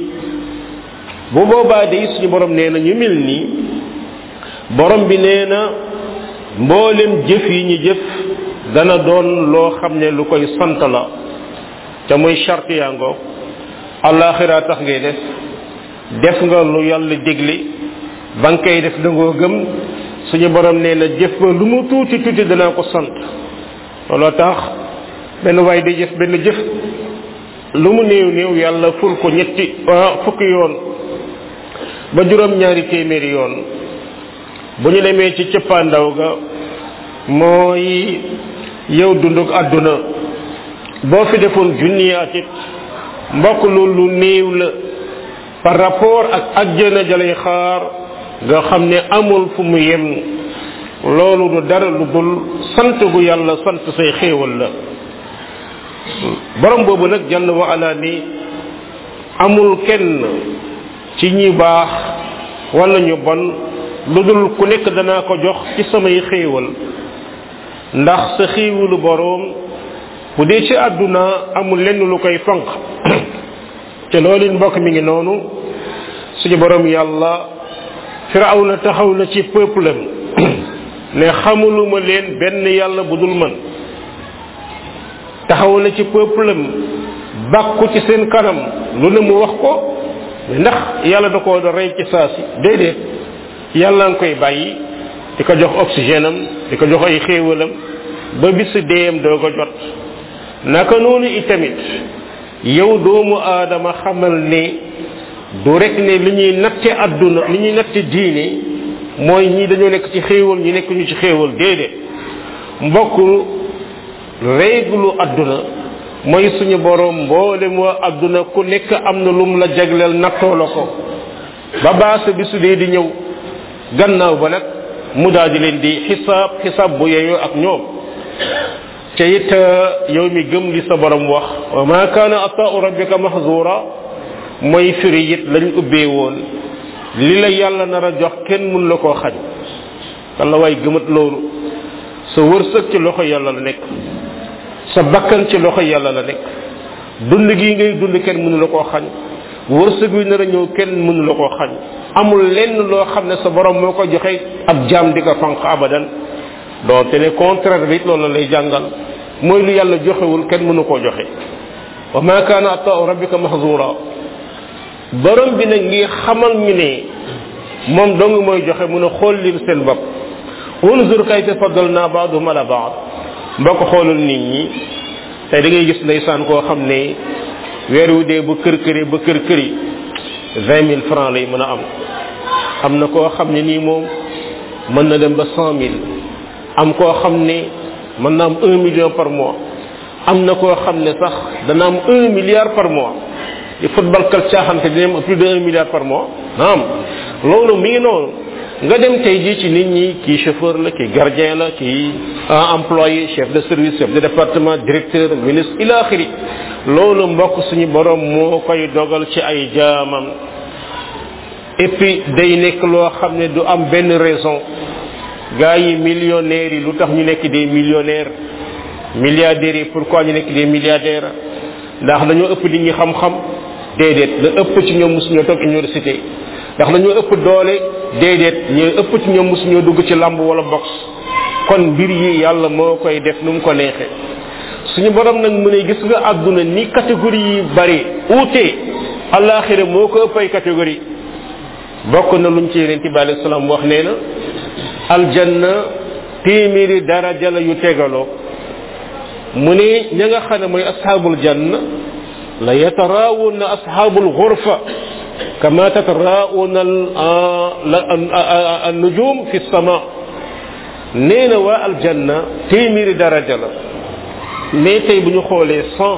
bu boobaa day suñu borom nee na ñu mel nii borom bi nee na mboolem jëf yi ñu jëf dana doon loo xam ne lu koy sant la te muy charte yaa ngoog alaxira tax ngay def def nga lu yàlla dégle ba nga koy def da ngoo gëm suñu borom nee na jëf ba lu mu tuuti tuuti danaa ko sant looloo tax benn waay day jëf benn jëf lu mu néew néew yàlla ful ko ñetti fukki yoon ba juróom ñaari téeméeri yoon bu ñu demee ci cëppaandaw ga mooy yow dunduk àdduna boo fi defoon junni at it mbokk loolu lu néew la par rapport ak ajjana jalay xaar nga xam ne amul fu mu yem loolu du dara lu dul sant gu yàlla sant say xéewal la borom boobu nag jàll wa ala ni amul kenn ci ñi baax wala ñu bon lu dul ku nekk danaa ko jox ci samay xéewal ndax sa xéewalu boroom bu dee ci àdduna amul lenn lu koy fanq te loolu mbokk mi ngi noonu suñu borom yàlla firawna taxaw na ci peuple am ne xamuluma leen benn yàlla bu dul man taxaw na ci peuple am bàkku ci seen kanam lu ne mu wax ko ndax yàlla da koo da rey ci saa si déedéet yàlla nga koy bàyyi di ko jox oxygène am di ko jox ay xéewalam ba bisu deeyam doo ko jot naka noonu itamit yow doomu aadama xamal ne du rek ne li ñuy natte àdduna li ñuy natte diine mooy ñii dañoo nekk ci xéewal ñu nekk ñu ci xéewal déedéet mbokk réglu àdduna mooy suñu borom mboolem waa àdduna ku nekk am na lum la jagleel nattoo la ko ba baasa bisu dee di ñëw gannaaw ba nag mu daal di leen di xisaab xisaab bu yeyoo ak ñoom te it yow mi gëm li sa borom wax wa ma kaana ataau rabbika mahzura mooy firi it lañ ubbee woon li la yàlla nar a jox kenn mun la koo xañ walla waay gëmat loolu sa wërsëg ci loxo yàlla la nekk sa bakkan ci loxo yàlla la nekk dund gi ngay dund kenn mënu la koo xañ wërsëg wi nar a ñëw kenn mënu la koo xañ amul lenn loo xam ne sa borom moo ko joxe ab jaam di ko fanq abadan doonte ne contraire bi loolu lay jàngal mooy lu yàlla joxewul kenn mënu koo joxe wa ma kaana ataau rabbika mahzura borom bi nag ngi xamal ñu ne moom dong mooy joxe mun a xool lim seen bopp unzur kayfa faddalna ba'dahum ala ba'd mbokk xoolul nit ñi tey da ngay gis ndeysaan koo xam ne weer wu dee ba kër këri ba kër këri vingt mille francs lay mën a am am na koo xam ne nii moom mën na dem ba cent mille am koo xam ne mën na am un million par mois am na koo xam ne sax dana am un milliard par mois di football kat caaxante dina am plus de un milliard par mois naam loolu mi ngi noonu nga dem tey jii ci nit ñi kii chauffeur la kii gardien la kii employé chef de service chef de département directeur ministre ila axiri loolu mbokk suñu borom moo koy dogal ci ay jaamam et puis day nekk loo xam ne du am benn raison gars yi millionnaires yi lu tax ñu nekk des millionnaires milliardaires yi pourquoi ñu nekk des milliardaires ndax dañoo ëpp nit ñi xam-xam déedéet la ëpp ci ñoom mosuñoo toog université ndax dañoo ëpp doole déedéet ñooy ëpp ci ñoom mosuñoo dugg ci lamb wala box kon mbir yi yàlla moo koy def nu mu ko neexee suñu borom nag mu ne gis nga àdduna ni catégorie yi bari uute alaxira moo ko ëpp ay catégorie bokk na luñ ci yeneen bi alayhi salaam wax nee na aljanna téeméeri daraja la yu tegaloo mu ne ña nga xam ne mooy ashaabul janna la yataraawuna ashaabul ghurfa kama tataraawuna an nujum fi sama nee na waa aljanna téeméeri daraja la mais tey bu ñu xoolee cent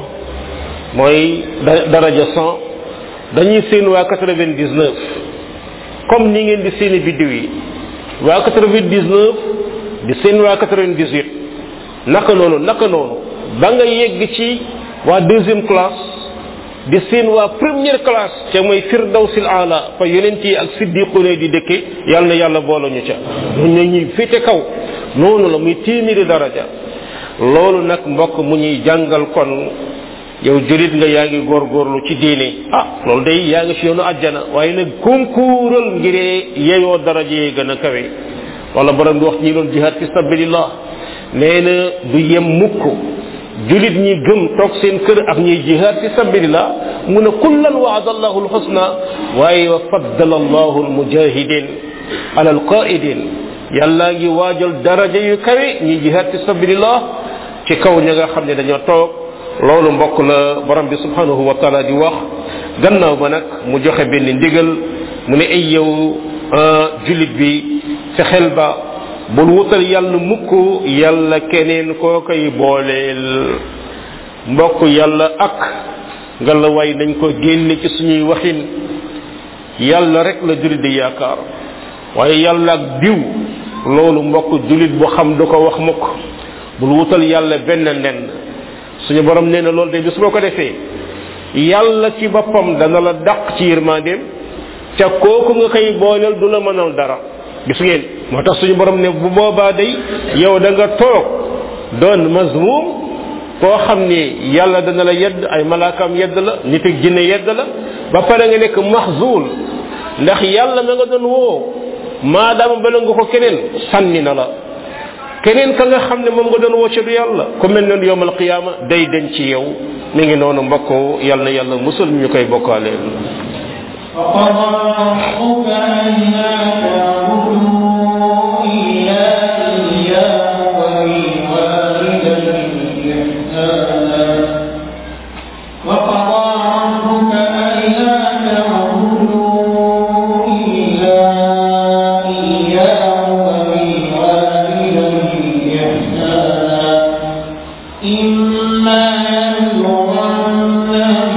mooy daraja cent dañuy seen waa quatre-vingt-dix-neuf comme ni ngeen di seeni biddiw yi waa quatre-vingt-dix-neuf di seen waa quatre-vingt-dix-huit naka noonu naka noonu ba nga yegg ci waa deuxième classe di seen waa première classe ca mooy firdawsil ala fa yonent yi ak siddiqune di dëkke yàlla na yàlla boole ñu ca ñun ñuy féete kaw noonu la muy téeméeri daraja loolu nag mbokk mu ñuy jàngal kon yow julit nga yaa ngi góorgóorlu ci diine ah loolu day yaa ngi ci yoonu àjjana waaye nag konkuural ngiree yeyoo daraja yi gën a kawe wala borom bi wax ñi doon jihad fi sabilillah nee na du yem mukk julit ñi gëm toog seen kër ak ñuy jihad fi sabilillah mu ne kullan waada allahu alxusna waaye wa faddala allahu almujahidin ala alqaidin yàlla ngi waajal daraja yu kawe ñi jihad fi sabilillah ci kaw ña nga xam ne dañoo toog loolu mbokk la borom bi subhanahu wa taala di wax gannaaw ba nag mu joxe benn ndigal mu ne ay yow jullit bi fexeel ba bul wutal yàlla mukk yàlla keneen koo koy booleel mbokk yàlla ak nga la way nañ ko génne ci suñuy waxin yàlla rek la jullit di yaakaar waaye yàlla ak diw loolu mbokk jullit bu xam du ko wax mukk bul wutal yàlla benn nen suñu borom nee na loolu de bis boo ko defee yàlla ci boppam dana la dàq ci yërmandeem ca kooku nga koy booleel du la mënal dara gis ngeen moo tax suñu borom ne bu boobaa day yow da nga toog doon mazmum koo xam ni yàlla dana la yedd ay malaakaam yedd la nit ak jinne yedd la ba pare nga nekk mahzul ndax yàlla ma nga doon woo maadaama bala nga ko keneen sànni na la keneen ka nga xam ne moom nga doon woo ci du yàlla ku mel noonu yowmal qiyaama day den ci yow mi ngi noonu mbokk yàlla na yàlla musul ñu koy bokkaaleel وقضى ربك ألا تعبدوا إلا إياه وبالوالدين إحسانا وقضى ربك ألا تعبدوا إلا إياه وبالوالدين إحسانا إما يبلغن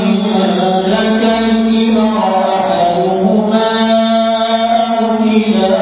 عندك الكبر أحدهما أو كلاهما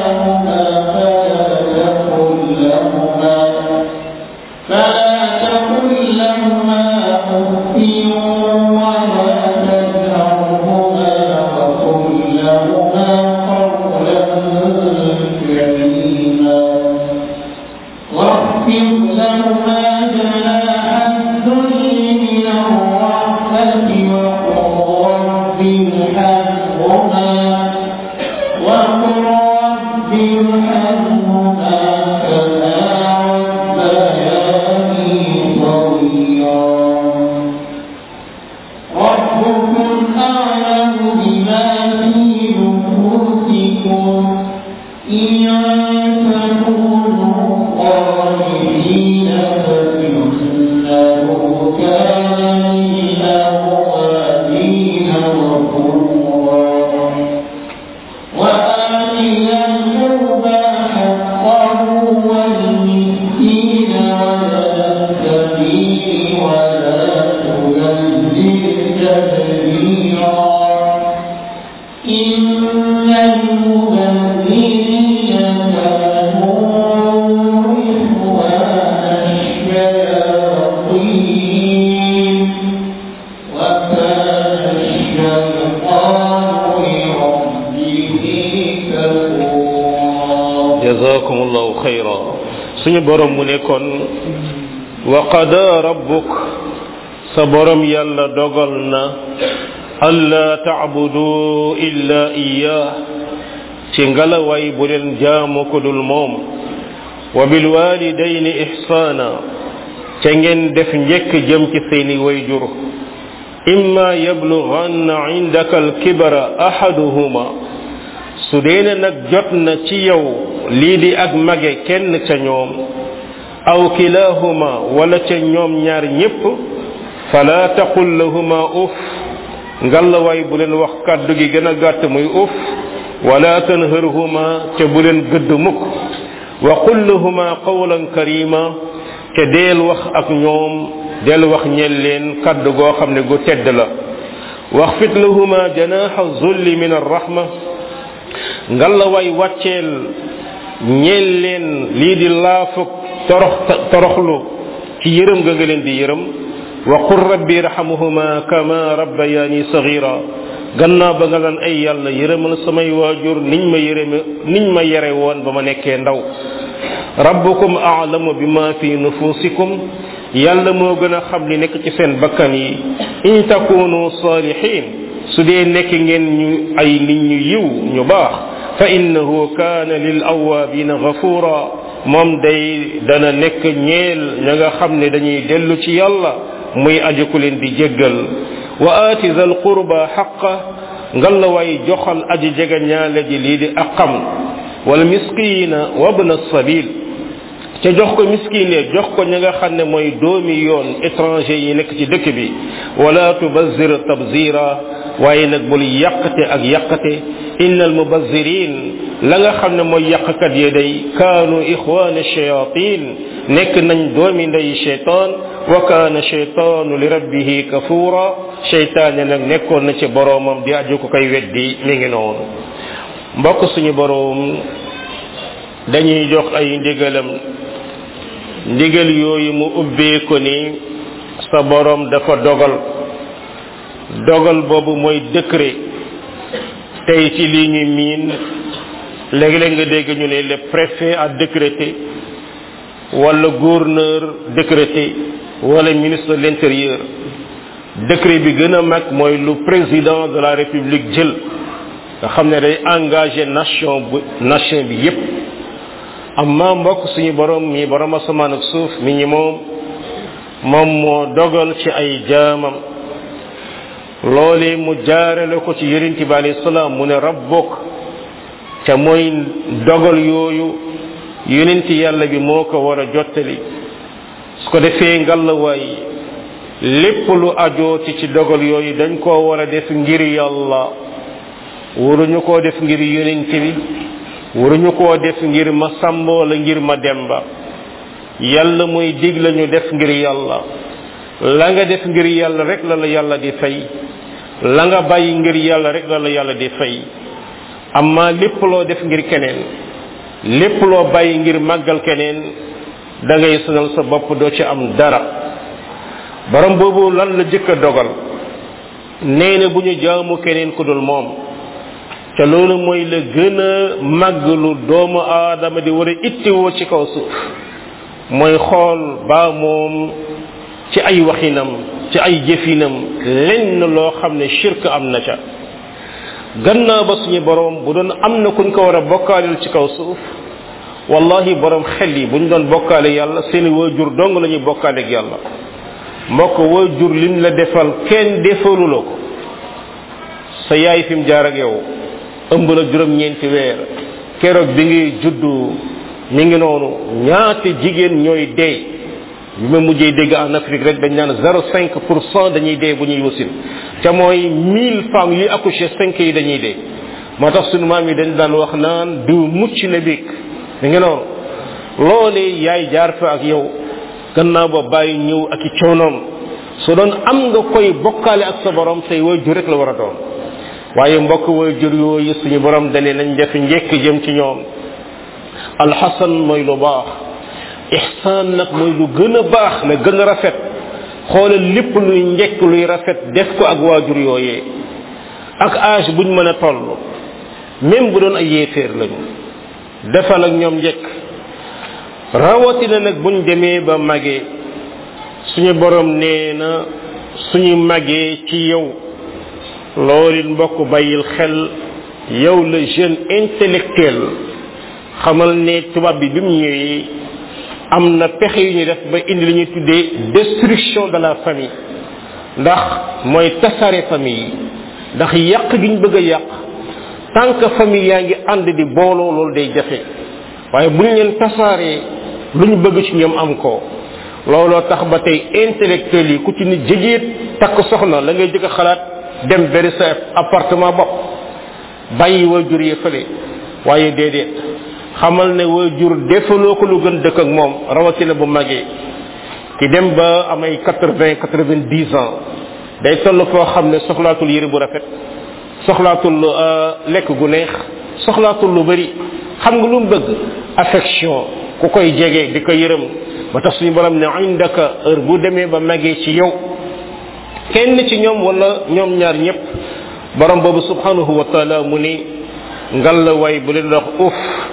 xayra suñu borom mu ne kon wa qada rabbuk sa borom yàlla dogal na alla taabudu illa iyyah ci ngalawaay bu leen jaamu ko dul moom wa bilwalidayni ihsana ca ngeen def njëkk jëm ci seeni wayjur imma yablughanna indaka alkibara ahaduhuma su deene nag jot na ci yow lii di ak mage kenn ca ñoom aw kilahuma wala ca ñoom ñaar ñépp fala taqul lahuma uf ngallawaay bu leen wax kàddu gi gën a gàtt muy uf wala tanharhuma ca bu leen gëdd mukk wa qul lahuma qawlan karima te deel wax ak ñoom del wax ñel leen kàddu goo xam ne gu tedd la waxfit lahuma janaha zulli min arrahma ngallawaay wàcceel ñeel leen lii di laafuk torox toroxlu ci yërëm ga nga leen di yërëm wa qul rabbi irhamuhuma kama rabbayani sagira gannaaw ba nga lan ay yàlla yërëmal samay waajur niñ ma yërëme niñ ma yere woon ba ma nekkee ndaw rabbukum a'lamu bima fi nufusikum yàlla moo gën a xam li nekk ci seen bakkan yi in takunu salihin su dee nekk ngeen ñu ay nit ñu yiw ñu baax fa innahu kaana lil awabina ghafura moom day dana nekk ñeel ña nga xam ne dañuy dellu ci yàlla muy aji ku leen di jéggal wa aati zal qurba xaqa ngal la way joxal aji jega ñaale ji lii di aqam wal miskina wabna sabil ca jox ko miskine jox ko ña nga xam ne mooy doomi yoon étranger yi nekk ci dëkk bi wala tubazir tabzira waaye nag bul yàqate ak yàqate inna al mubazirin la nga xam ne mooy yàqkat yi day kaanu ixwaana shayatin nekk nañ doomi ndey cheytaan wa kaana cheytaanu li rabbihi kafura cheytaane nag nekkoon na ci boroomam di aju ko koy weddi mi ngi noonu mbokk suñu boroom dañuy jox ay ndigalam ndigal yooyu mu ubbee ko ni sa boroom dafa dogal dogal boobu mooy décret tey ci lii ñu miin léegi-léeg nga dégg ñu ne le préfet a décrété wala gouverneur décrété wala ministre de l'intérieur décret bi gën a mag mooy lu président de la république jël nga xam ne day engagé nation bu nation bi yépp amma mbokk suñu borom mi borom asamaan ak suuf mi ñi moom moom moo dogal ci ay jaamam loolee mu jaarale ko ci yonent bi alayhi salaam mu ne rabbuk te mooy dogal yooyu yonent yàlla bi moo ko war a jottali su ko defee ngalawaay lépp lu ajooti ci dogal yooyu dañ koo war a def ngir yàlla waruñu koo def ngir yonent bi waruñu koo def ngir ma sàmba wala ngir ma demba yàlla mooy dig lañu def ngir yàlla la nga def ngir yàlla rek la la yàlla di fay la nga bàyyi ngir yàlla rek la la yàlla di fay amma lépp loo def ngir keneen lépp loo bàyyi ngir màggal keneen da ngay sonal sa bopp doo ci am dara borom boobu lan la jëkk a dogal nee na bu ñu jaamu keneen ku dul moom te loolu mooy la gën a màgg lu doomu aadama di war a ittiwoo ci kaw suuf mooy xool baa moom ci ay waxinam ci ay jëfinam lenn loo xam ne shirk am na ca gannaaw ba suñu borom bu doon am na kuñ ko war a bokkaaleel ci kaw suuf wallahi borom xel yi buñ doon bokkaale yàlla seeni waajur dong la ñuy bokkaale ak yàlla mbokk waajur lim la defal kenn defalu la ko sa yaay fi mu jaar ak yow ëmb la juróom-ñeenti weer keroog bi ngay juddu mi ngi noonu ñaata jigéen ñooy dee bi ma mujjee dégg en Afrique rek dañ naan zéro cinq pour cent dañuy dee bu ñuy wasin te mooy mille femmes yuy accouché cinq yi dañuy dee moo tax sunu maam yi dañ daan wax naan diw mucc na biig mi ngi noonu loolee yaay jaar fa ak yow gannaaw ba bàyyi ñëw ak i coonoom su doon am nga koy bokkaale ak sa borom say waajur rek la war a doon waaye mbokk waajur yooyu suñu borom dane nañ def njekk jëm ci ñoom alxasan mooy lu baax ihsaan nag mooy lu gën a baax la gën a rafet xoolal lépp luy njekk luy rafet def ko ak waajur yooyee ak âge buñ mën a toll même bu doon ay yéeféer lañu defal ak ñoom njekk rawatina nag buñ demee ba magee suñu borom nee na suñu magee ci yow loolu it mbokk bàyyil xel yow la jeune intellectuel xamal ne tubaab bi bi mu ñëwee am na pexe yu ñu def ba indi li ñuy tuddee destruction de la famille ndax mooy tasaare famille yi ndax yàq gi ñu bëgg a yàq tant que famille yaa ngi ànd di booloo loolu day jafe waaye bu ñu leen tasaaree lu ñu bëgg ci ñoom am ko looloo tax ba tey intellectuel yi ku ci ni jëjeet takk soxna la ngay jëkk a xalaat dem beri sa appartement bopp bàyyi waajur yi fële waaye déedéet xamal ne waajur defaloo ko lu gën dëkk ak moom rawatina bu magee ki dem ba amay quatre vingt quatre vingt dix ans day toll foo xam ne soxlaatul yëre bu rafet soxlaatul lekk gu neex soxlaatul lu bari xam nga lu mu bëgg affection ku koy jege di ko yërëm ba tax suñu borom ne indaka heure bu demee ba magee ci yow kenn ci ñoom wala ñoom ñaar ñëpp borom boobu subhanahu wa taala mu ni ngal la way bu leen wax uf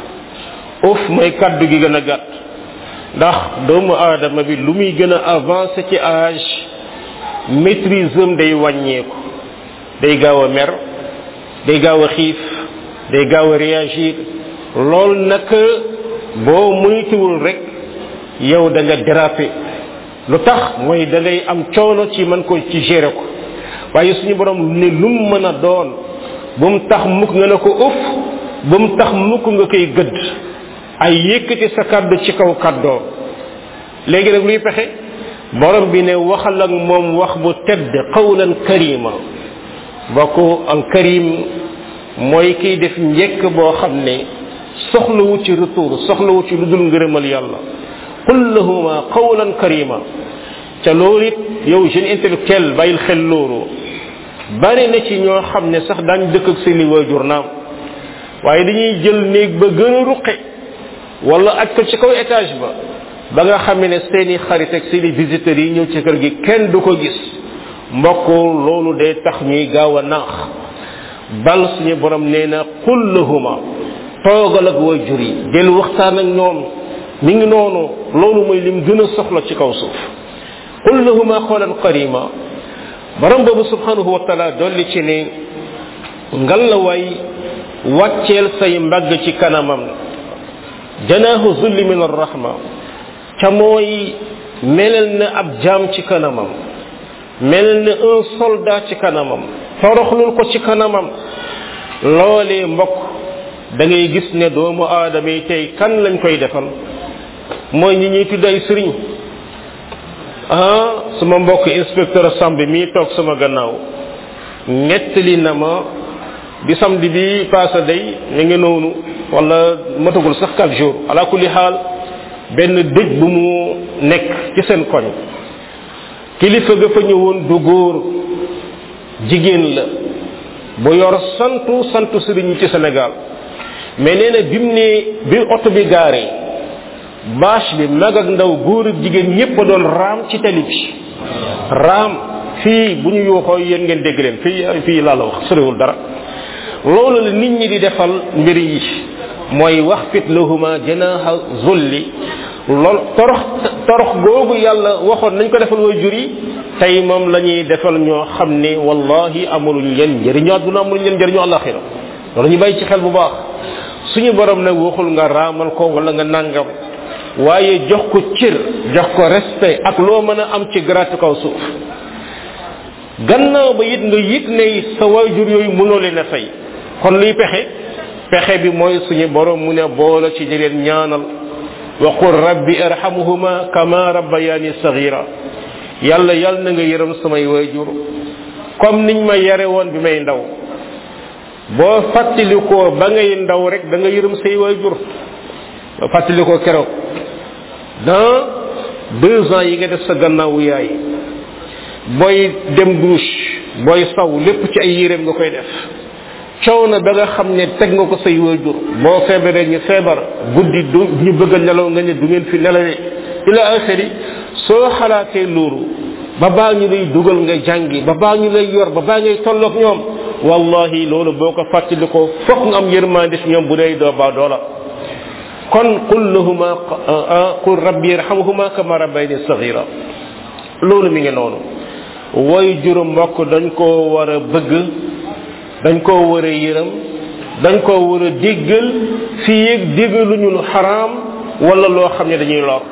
uf mooy kaddu gi gën a gàtt ndax doomu aadama bi lu muy gën a avancé ci âge maîtrise am day wàññeeku day gaaw a mer day gaaw a xiif day gaaw a réagir loolu nag boo muytuwul rek yow da nga déraper lu tax mooy da ngay am coono ci mën ko ci gérer ko waaye suñu borom ne lu mu mën a doon bu mu tax mukk nga ne ko uf bu mu tax mukk nga koy gëdd ay yëkkati sa kàddu ci kaw kàddoo léegi nag luy pexe borom bi ne waxal ak moom wax bu tedd qawlan karima bokk al karim mooy kiy def njekk boo xam ne soxlawu ci retour soxlawu ci lu dul ngërëmal yàlla qul lahuma qawlan karima ca loolu it yow jeune intellectuel bàyyil xel loolu bari na ci ñoo xam ne sax daañ dëkk ak seeni waajur naam waaye dañuy jël néeg ba gën a ruqe wala aj ko ci kaw étage ba ba nga xam ne seeni xarit ak seeni visiteurs yi ñëw ci kër gi kenn du ko gis mbokk loolu day tax ñuy gaaw a naax bal suñu borom nee na qul lahuma toogal ak waajur yi del waxtaan ak ñoom mi ngi noonu loolu mooy lim gën a soxla ci kaw suuf qul lahuma qawlan karima borom boobu subhanahu wa taala dolli ci ne ngal la way wàcceel say mbagg ci kanamam janaahu zulli min arrahma ca mooy melal na ab jaam ci kanamam melal na un soldat ci kanamam toroxlul ko ci kanamam loolee mbokk da ngay gis ne doomu aadama yi tey kan lañ koy defal mooy ñi ñuy tudd ay sëriñ ah suma mbokk inspecteur samb mii toog sama gannaaw nettali na ma di samedi bi passé day ñu ngi noonu wala matagul sax quatre jours ala kulli xaal benn dëj bu mu nekk ci seen koñ kilifa ga fa ñëwoon du góor jigéen la bu yor santu santu sëriñ ci Sénégal mais nee na bi mu ne bi oto bi gaaree bâche bi mag ak ndaw góor ak jigéen ñépp a doon raam ci tali bi raam fii bu ñu yuuxoo yéen ngeen dégg leen fii fii laa la wax soriwul dara loolu la nit ñi di defal mbir yi mooy wax fit lahuma janaha zulli lool torox torox googu yàlla waxoon nañ ko defal way jur yi tey moom la ñuy defal ñoo xam ne wallahi amuluñ leen njëriñu àdduna amuluñ leen njëriñu àllaxira loolu ñu bàyyi ci xel bu baax suñu borom nag waxul nga raamal ko wala nga nangam waaye jox ko cër jox ko respect ak loo mën a am ci gratu kaw suuf gannaaw ba it nga yëg ne sa waajur yooyu mënoo leen a fay kon luy pexe pexe bi mooy suñu borom mu ne boole ci di leen ñaanal wa qul rabbi irhamuhuma kama rabbayani saghira yàlla yàlla na nga yërëm samay waajur comme niñ ma yare woon bi may ndaw boo fàttalikoo ba ngay ndaw rek da nga yërëm say waajur ba fàttalikoo keroog dans deux ans yi nga def sa gannaawu yaay booy dem douche booy saw lépp ci ay yéreem nga koy def coow na ba nga xam ne teg nga ko say waajur boo feebaree ñu feebar guddi du ñu bëgg a nelaw nga ne du ngeen fi nelawee ila axiri soo xalaatee loolu ba baa ñu lay dugal nga jàngi ba baa ñu lay yor ba baa ngay tolloog ñoom wallahi loolu boo ko fàttali ko fokk nga am yërmande ci ñoom bu dee doo baa doola kon qul lahuma qul rabbi yarhamhuma kama rabbayni saghira loolu mi ngi noonu woy juróom mbokk dañ koo war a bëgg dañ koo war a yërëm dañ koo war a déggal fii yëg déggaluñu lu xaraam wala loo xam ne dañuy lor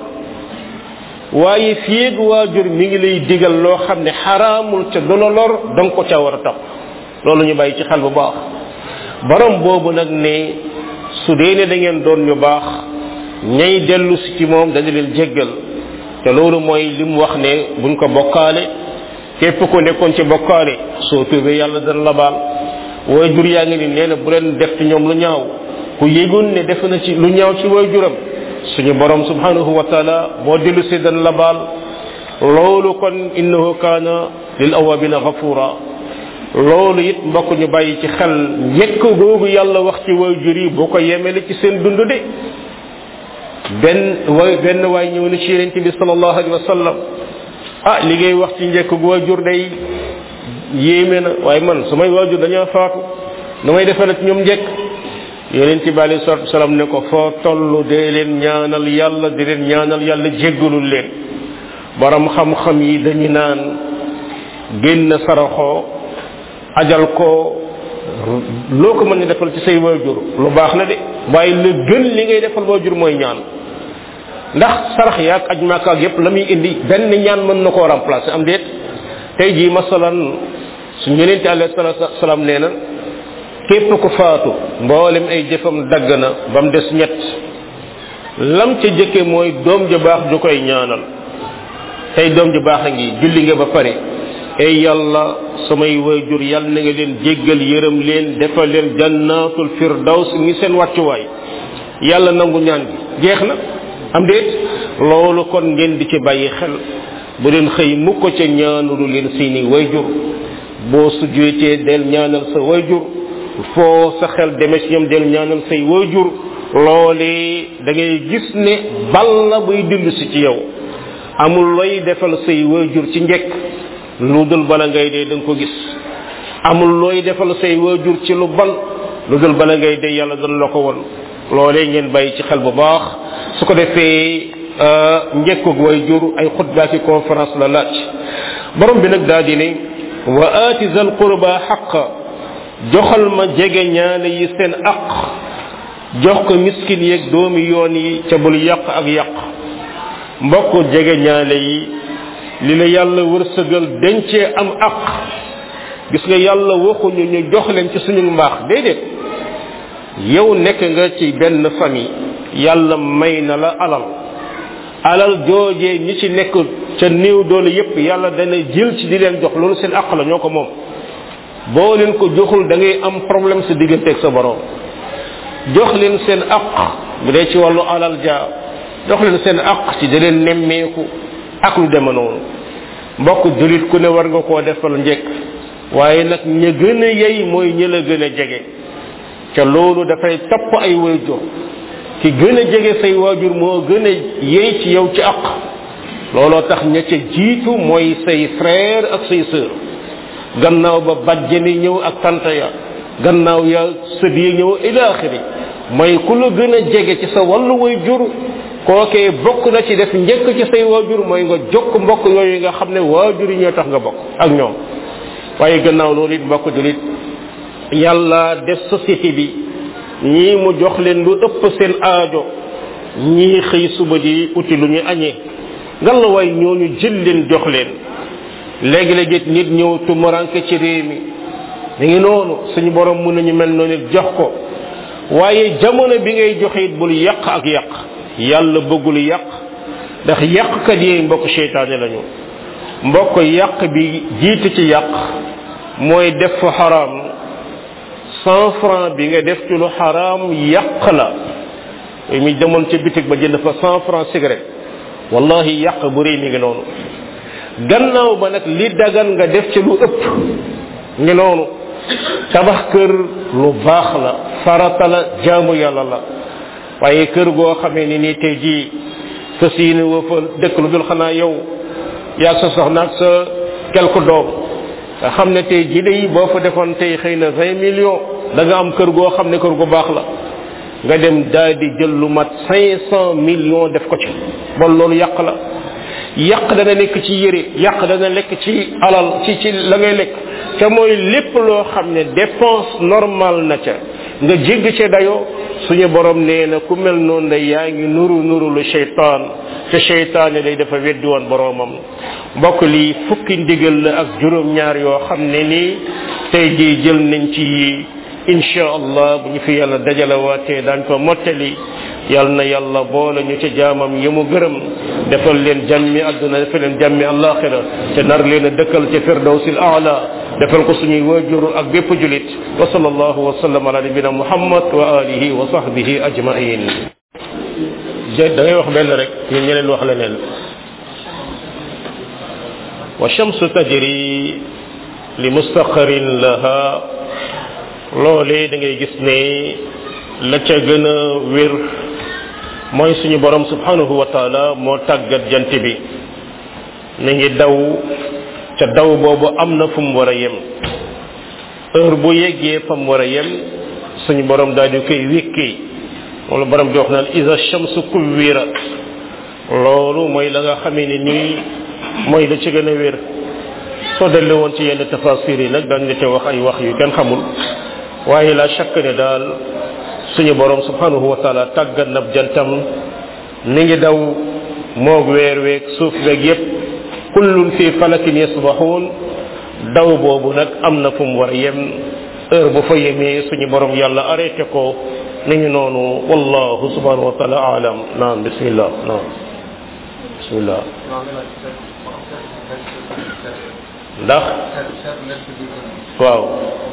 waaye fii yëg waajur mi ngi lay digal loo xam ne xaraamul ca du la lor da nga ko ca war a topp loolu ñu bàyyi ci xel bu baax borom boobu nag ne su dee ne da ngeen doon ñu baax ñay dellu si ci moom dañu leen jéggal te loolu mooy li mu wax ne buñ ko bokkaale képp ko nekkoon ci bokkaale soo tuubee yàlla dana la baal way jur yaa ngi ni nee na bu leen def ci ñoom lu ñaaw ku yégoon ne def na ci lu ñaaw ci way juram suñu borom subhanahu wa taala boo dellu si dana la baal loolu kon innahu kaana lil awabina ghafura loolu it mbokk ñu bàyyi ci xel njëkk googu yàlla wax ci way jur yi boo ko yemele ci seen dund de benn way benn waay ñëw na ci yonente bi sallallahu alayhi wa sallam ah li ngay wax ci njëkk gu waajur day yéeme na waaye man su may waajur dañoo faatu nu may defal ci ñoom njëkk yonente bi alayhi salatu wasalam ne ko foo toll dee leen ñaanal yàlla di leen ñaanal yàlla jéggalul leen borom xam-xam yi dañu naan génn saraxoo ajal ko loo ko mën ni defal ci say waajur lu baax na de waaye la gën li ngay defal waajur mooy ñaan ndax sarax yaag aj maaka ak yépp la muy indi benn ñaan mën na koo remplacer am déet tey jii masalan su ñenente alayhi salatu salaam nee na képp ku faatu mboolem ay jëfam dagg na ba mu des ñett lam ca jëkke mooy doom ju baax ju koy ñaanal tey doom ju baax a ngi julli nga ba pare ey yàlla samay wayjur yàlla na nga leen jéggal yërëm leen defal leen jannatul firdaws ngi seen wàccuwaay yàlla nangu ñaan gi jeex na am déet loolu kon ngeen di ci bàyyi xel bu leen xëy mukk ca ñaanulu leen seeni wayjur boo sujjootee del ñaanal sa wayjur foo sa xel demee ci ñoom del ñaanal say wayjur loolee da ngay gis ne balla buy dind si ci yow amul looy defal say wayjur ci njekk lu dul bala ngay dee da nga ko gis amul looy defal say waajur ci lu ban lu dul bala ngay dee yàlla dana la ko won loolee ngeen bàyyi ci xel bu baax su ko defee njëkkug waajur ay xutbaa ki conférence la laaj borom bi nag daa di ne wa aati zal qurba xaqa joxal ma jege ñaale yi seen aq jox ko miskin yeeg doomi yoon yi ca bul yàq ak yàq mbokk jege ñaale yi li la yàlla wërsëgal dencee am aq gis nga yàlla waxuñu ñu jox leen ci suñu mbaax déedéet yow nekk nga ci benn famille yàlla may na la alal alal joojee ñi ci nekk ca néew doole yépp yàlla dana jël ci di leen jox loolu seen aq la ñoo ko moom boo leen ko joxul da ngay am problème sa digganteeg sa borom jox leen seen aq bu dee ci wàllu alal ja jox leen seen aq ci di leen nemmeeku ak lu deme noonu mbokk julit ku ne war nga koo defal njëkk waaye nag ña gën a yey mooy ñi la gën a jege ca loolu dafay topp ay waajur ki gën a jege say waajur moo gën a yey ci yow ci aq looloo tax ña ca jiitu mooy say frère ak say sœur gannaaw ba bajjani ñëw ak tante ya gannaaw ya sët yi ñëw ila axiri mooy ku la gën a jege ci sa wàllu waajur kookee bokk na ci def njëkk ci say waajur mooy nga jokk mbokk yooyu nga xam ne waajur yi ñoo tax nga bokk ak ñoom waaye gannaaw loolu it mbokk julit yàlla def société bi ñii mu jox leen lu ëpp seen aajo ñii xëy suba di uti lu ñu añee ngan la waay ñooñu jël leen jox leen léegi-léegi it nit ñëw tumuranke ci réew mi mi ngi noonu suñu borom mën nañu mel noonu jox ko waaye jamono bi ngay joxe it bul yàq ak yàq yàlla bëggul yàq ndax yàqkat yi mbokk seytaane lañu mbokk yàq bi jiitu ci yàq mooy def fa xaraam cent franc bi nga def ci lu xaraam yàq la mi demoon ca bitig ba jënd fa cent franc cigarette wallahi yàq bu rëy mi ngi noonu gannaaw ba nag li dagan nga def ci lu ëpp ngi noonu tabax kër lu baax la farata la jaamu yàlla la waaye kër goo xamee ni nii tey jii fas yéene woo fa dëkk lu dul xanaa yow yaa sa soxna ak sa quelque doom nga xam ne tey jii day boo fa defoon tey xëy na vingt millions da nga am kër goo xam ne kër gu baax la nga dem daal di jël lu mat cinq cent millions def ko ci bon loolu yàq la yàq dana nekk ci yére yàq dana nekk ci alal ci ci la ngay lekk te mooy lépp loo xam ne dépense normale na ca nga jégg ca dayoo suñu borom nee na ku mel noonu day yaa ngi nuru nuru lu cheytaan te cheytaan day dafa weddi woon boromam mbokk lii fukki ndigal la ak juróom ñaar yoo xam ne nii tey jii jël nañ ci yi insha allah bu ñu fi yàlla dajalawaatee daañ ko mottali yal na yàlla boole ñu ci jaamam yi mu gërëm defal leen jàmmi àdduna defal leen jàmmi alaxira te nar leen a dëkkal ci firdawsil aala defal ko suñuy waajur ak bépp julit wa sallallahu wa sallam ala nabina muhammad wa alihi wa sahbihi ajmain da ngay wax benn rek ñun ñeneen wax leneen wa shamsu tajri li mustaqarin laha loolee da ngay gis ne la ca gën a wér mooy suñu borom subhanahu wa taala moo tàggat jant bi mi ngi daw ca daw boobu am na fu mu war a yem heure bu yeggee fa mu war a yem suñu borom daal di koy wékkee moom la borom di wax naan isa shamsu kuwirat loolu mooy la nga xamee ne nii mooy la ci gën a wér soo dellu woon ci yenn tafasir yi nag dañ la ca wax ay wax yu kenn xamul waaye la chaque ne daal suñu borom subhanahu wa taala tàggat na jantam mi ngi daw moog weer weeg suuf weeg yépp kullun fi falakin yasbaxuun daw boobu nag am na fu mu war a yem heure bu fa yemee suñu borom yàlla arrêté ko mi ngi noonu wallahu subhanahu wa taala alam naam bismillah naam bismillah ndax waaw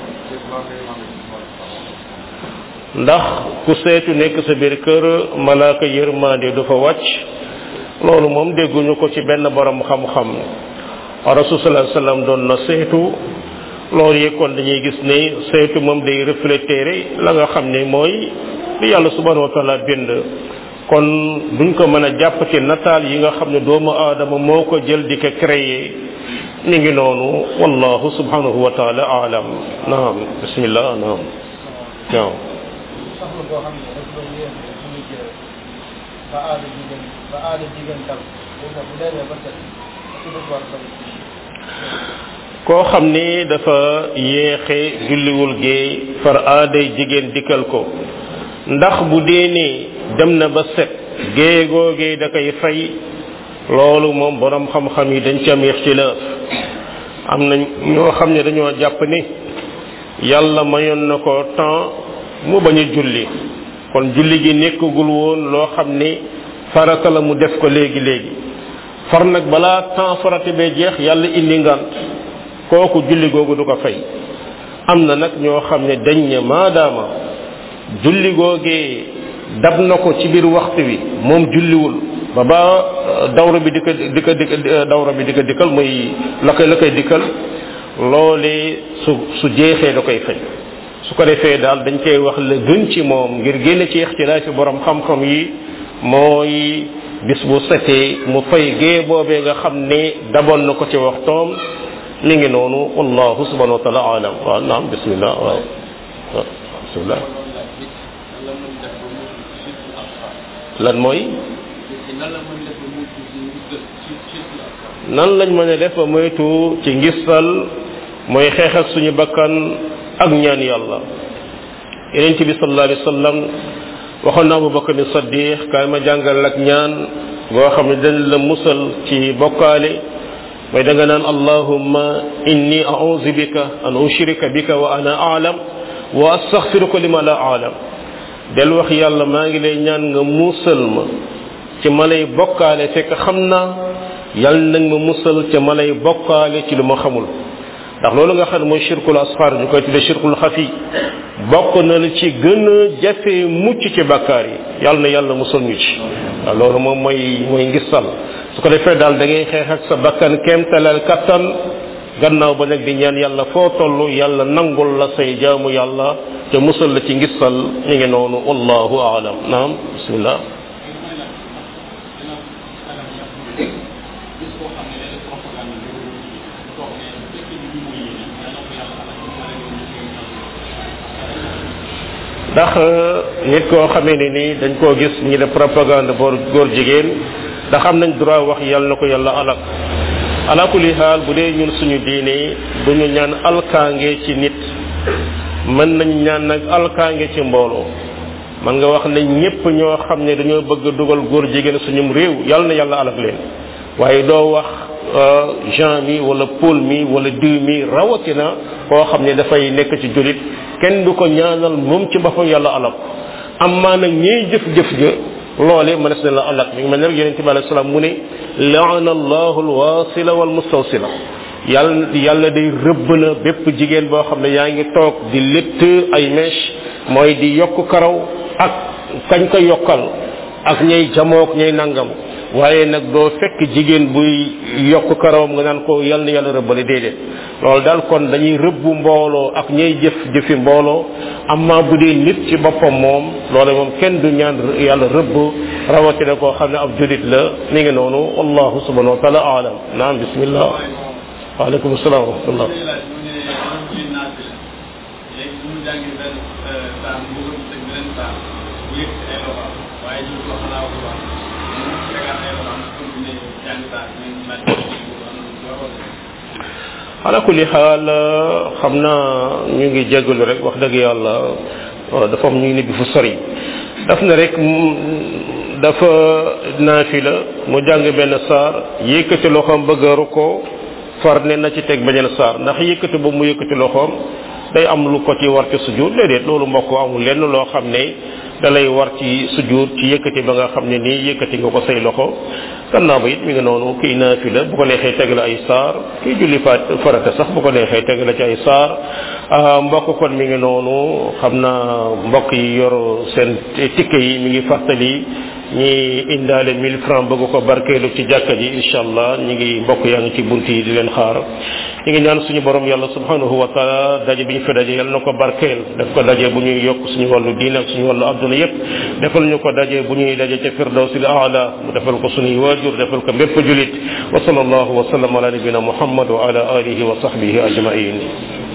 ndax ku seetu nekk sa biir kër malaaka yërmande du fa wàcc loolu moom dégguñu ko ci benn borom xam-xam rasul sallallahu alayhi wasallam doon na seetu loolu yëkkoon dañuy gis ne seetu moom day refléter la nga xam ne mooy li yàlla subhanahu wa taala bind kon duñ ko mën a jàpp ci nataal yi nga xam ne doomu aadama moo ko jël di ko créer mi ngi noonu wallahu subhanahu wa taala alam naam bismillah naam naam soxna boo xam ne daf doon yéen suñu jël ba aada jigéen ba aada jigéen dal bu bu demee ba set su def war bari koo xam ni dafa yéexe julliwul gee far aaday jigéen dikkal ko ndax bu dee ne dem na ba set gée googee da koy fay loolu moom borom xam-xam yi dañ ci am ixtilaaf am na ñoo xam ne dañoo jàpp ni yàlla mayoon na ko temps mu bañ a julli kon julli gi nekkagul woon loo xam ni farata la mu def ko léegi léegi far nag balaa temps farata bee jeex yàlla indi ngant kooku julli googu du ko fay am na nag ñoo xam ne dañ ne maadaama julli googee dab na ko ci biir waxtu wi moom julliwul ba ba dawra bi di ko di ko di dawra bi di ko dikkal muy la koy la koy dikkal loolee su su jeexee da koy fay su ko defee daal dañ koy wax la gën ci moom ngir génn ci ixtilaaf ci borom xam-xam yi mooy bis bu setee mu fay gée boobee nga xam ne daboon na ko ci waxtoom mi ngi noonu wallahu subhanahu wa taala alam waaw naam bismillah waaw waaw bismillah lan mooy nan lañ mën a def ba moytu ci ngistal mooy xeex ak suñu bakkan ak ñaan yàlla yeneen bi sallallahu alayhi wasallam waxoon na Abu Bakar ni Saddiq kaay ma jàngal ak ñaan boo xam ne dañ la musal ci bokkaale mooy da nga naan allahumma inni a'udhu bika an ushrika bika wa ana a'lam wa astaghfiruka lima la a'lam del wax yàlla maa ngi lay ñaan nga musal ma ci ma lay bokkaale fekk xam naa yàlla nag ma musal ca ma lay bokkaale ci lu ma xamul ndax loolu nga xam ne mooy shirkul asfar ñu koy tuddee shirkul xafi bokk na la ci gën a jafe mucc ci bakkaar yi yàlla na yàlla musal ñu ci waaw loolu moom mooy mooy ngistal su ko defee daal da ngay xeex ak sa bakkan kéemtalal kattan gannaaw ba nag di ñaan yàlla foo toll yàlla nangul la say jaamu yàlla te musal la ci ngistal ñu ngi noonu wallahu aalam naam bismillah ndax nit koo xamee ne ni dañ koo gis ñi def propagande boor góor jigéen ndax am nañ droit wax yàlla na ko yàlla alak ala kulli xaal bu dee ñun suñu diine duñu ñaan alkaange ci nit mën nañ ñaan nag alkaange ci mbooloo man nga wax ne ñépp ñoo xam ne dañoo bëgg a dugal góor jigéen suñum réew yàlla na yàlla alak leen waaye doo wax Jean mi wala Paul mi wala diw mi rawatina koo xam ne dafay nekk ci julit kenn du ko ñaanal moom ci boppam yàlla alak amma nag ñiy jëf-jëf ja loole mënees na la alak mi ngi mel ne rek yonente bi alayhi salaam mu ne laana allahu alwasila wal mustawsila yàlla yàlla day rëbb na bépp jigéen boo xam ne yaa ngi toog di létt ay mèche mooy di yokk karaw ak kañ ko yokkal ak ñay jamook ñay nangam waaye nag doo fekk jigéen buy yokk karawam nga naan ko yal na yàlla rëbbale déedéet loolu daal kon dañuy rëbbu mbooloo ak ñay jëf jëfi mbooloo amma bu dee nit ci boppam moom loole moom kenn du ñaan yàlla rëbb rawatina koo xam ne ab julit la mi ngi noonu wallahu subhanahu wa taala aalam naam bismillah waaleykum salaam wa rahmatullah ala kulli xaal xam naa ñu ngi jégalu rek wax dëgg yàlla dafa am ñu ngi nibbi fu sori daf na rek dafa naafila mu jàng benn saar yëkkati loxoom bëgg a rukkoo far ne na ci teg beneen saar ndax yëkkati boobu mu yëkkati loxoom day am lu ko ci war ci sujud déedéet loolu mbokk amul lenn loo xam ne da lay war ci sujud ci yëkkati ba nga xam ne nii yëkkati nga ko say loxo gannaaw ba it mi ngi noonu kii naafila bu ko neexee teg la ay saar kii julli faat farata sax bu ko neexee teg la ci ay saar mbokk kon mi ngi noonu xam naa mbokk yi yor seen tikke yi mi ngi fàttali ñi indaale 1000 francs bëgg ko barkeelu ci jàkka ji incha allah ñi ngi mbokk yaa ngi ci bunt yi di leen xaar ñi ngi ñaan suñu borom yàlla subhanahu wa taala daje bi ñu fi daje yàlla na ko barkeel def ko daje bu ñuy yokk suñu wàllu diine ak suñu wàllu adduna yépp defal ñu ko daje bu ñuy daje ca firdawsil aala mu defal ko suñuy waajur defal ko bépp julit wa sallallahu wa sallam ala nabina muhammad wa ala alihi wa sahbihi ajmain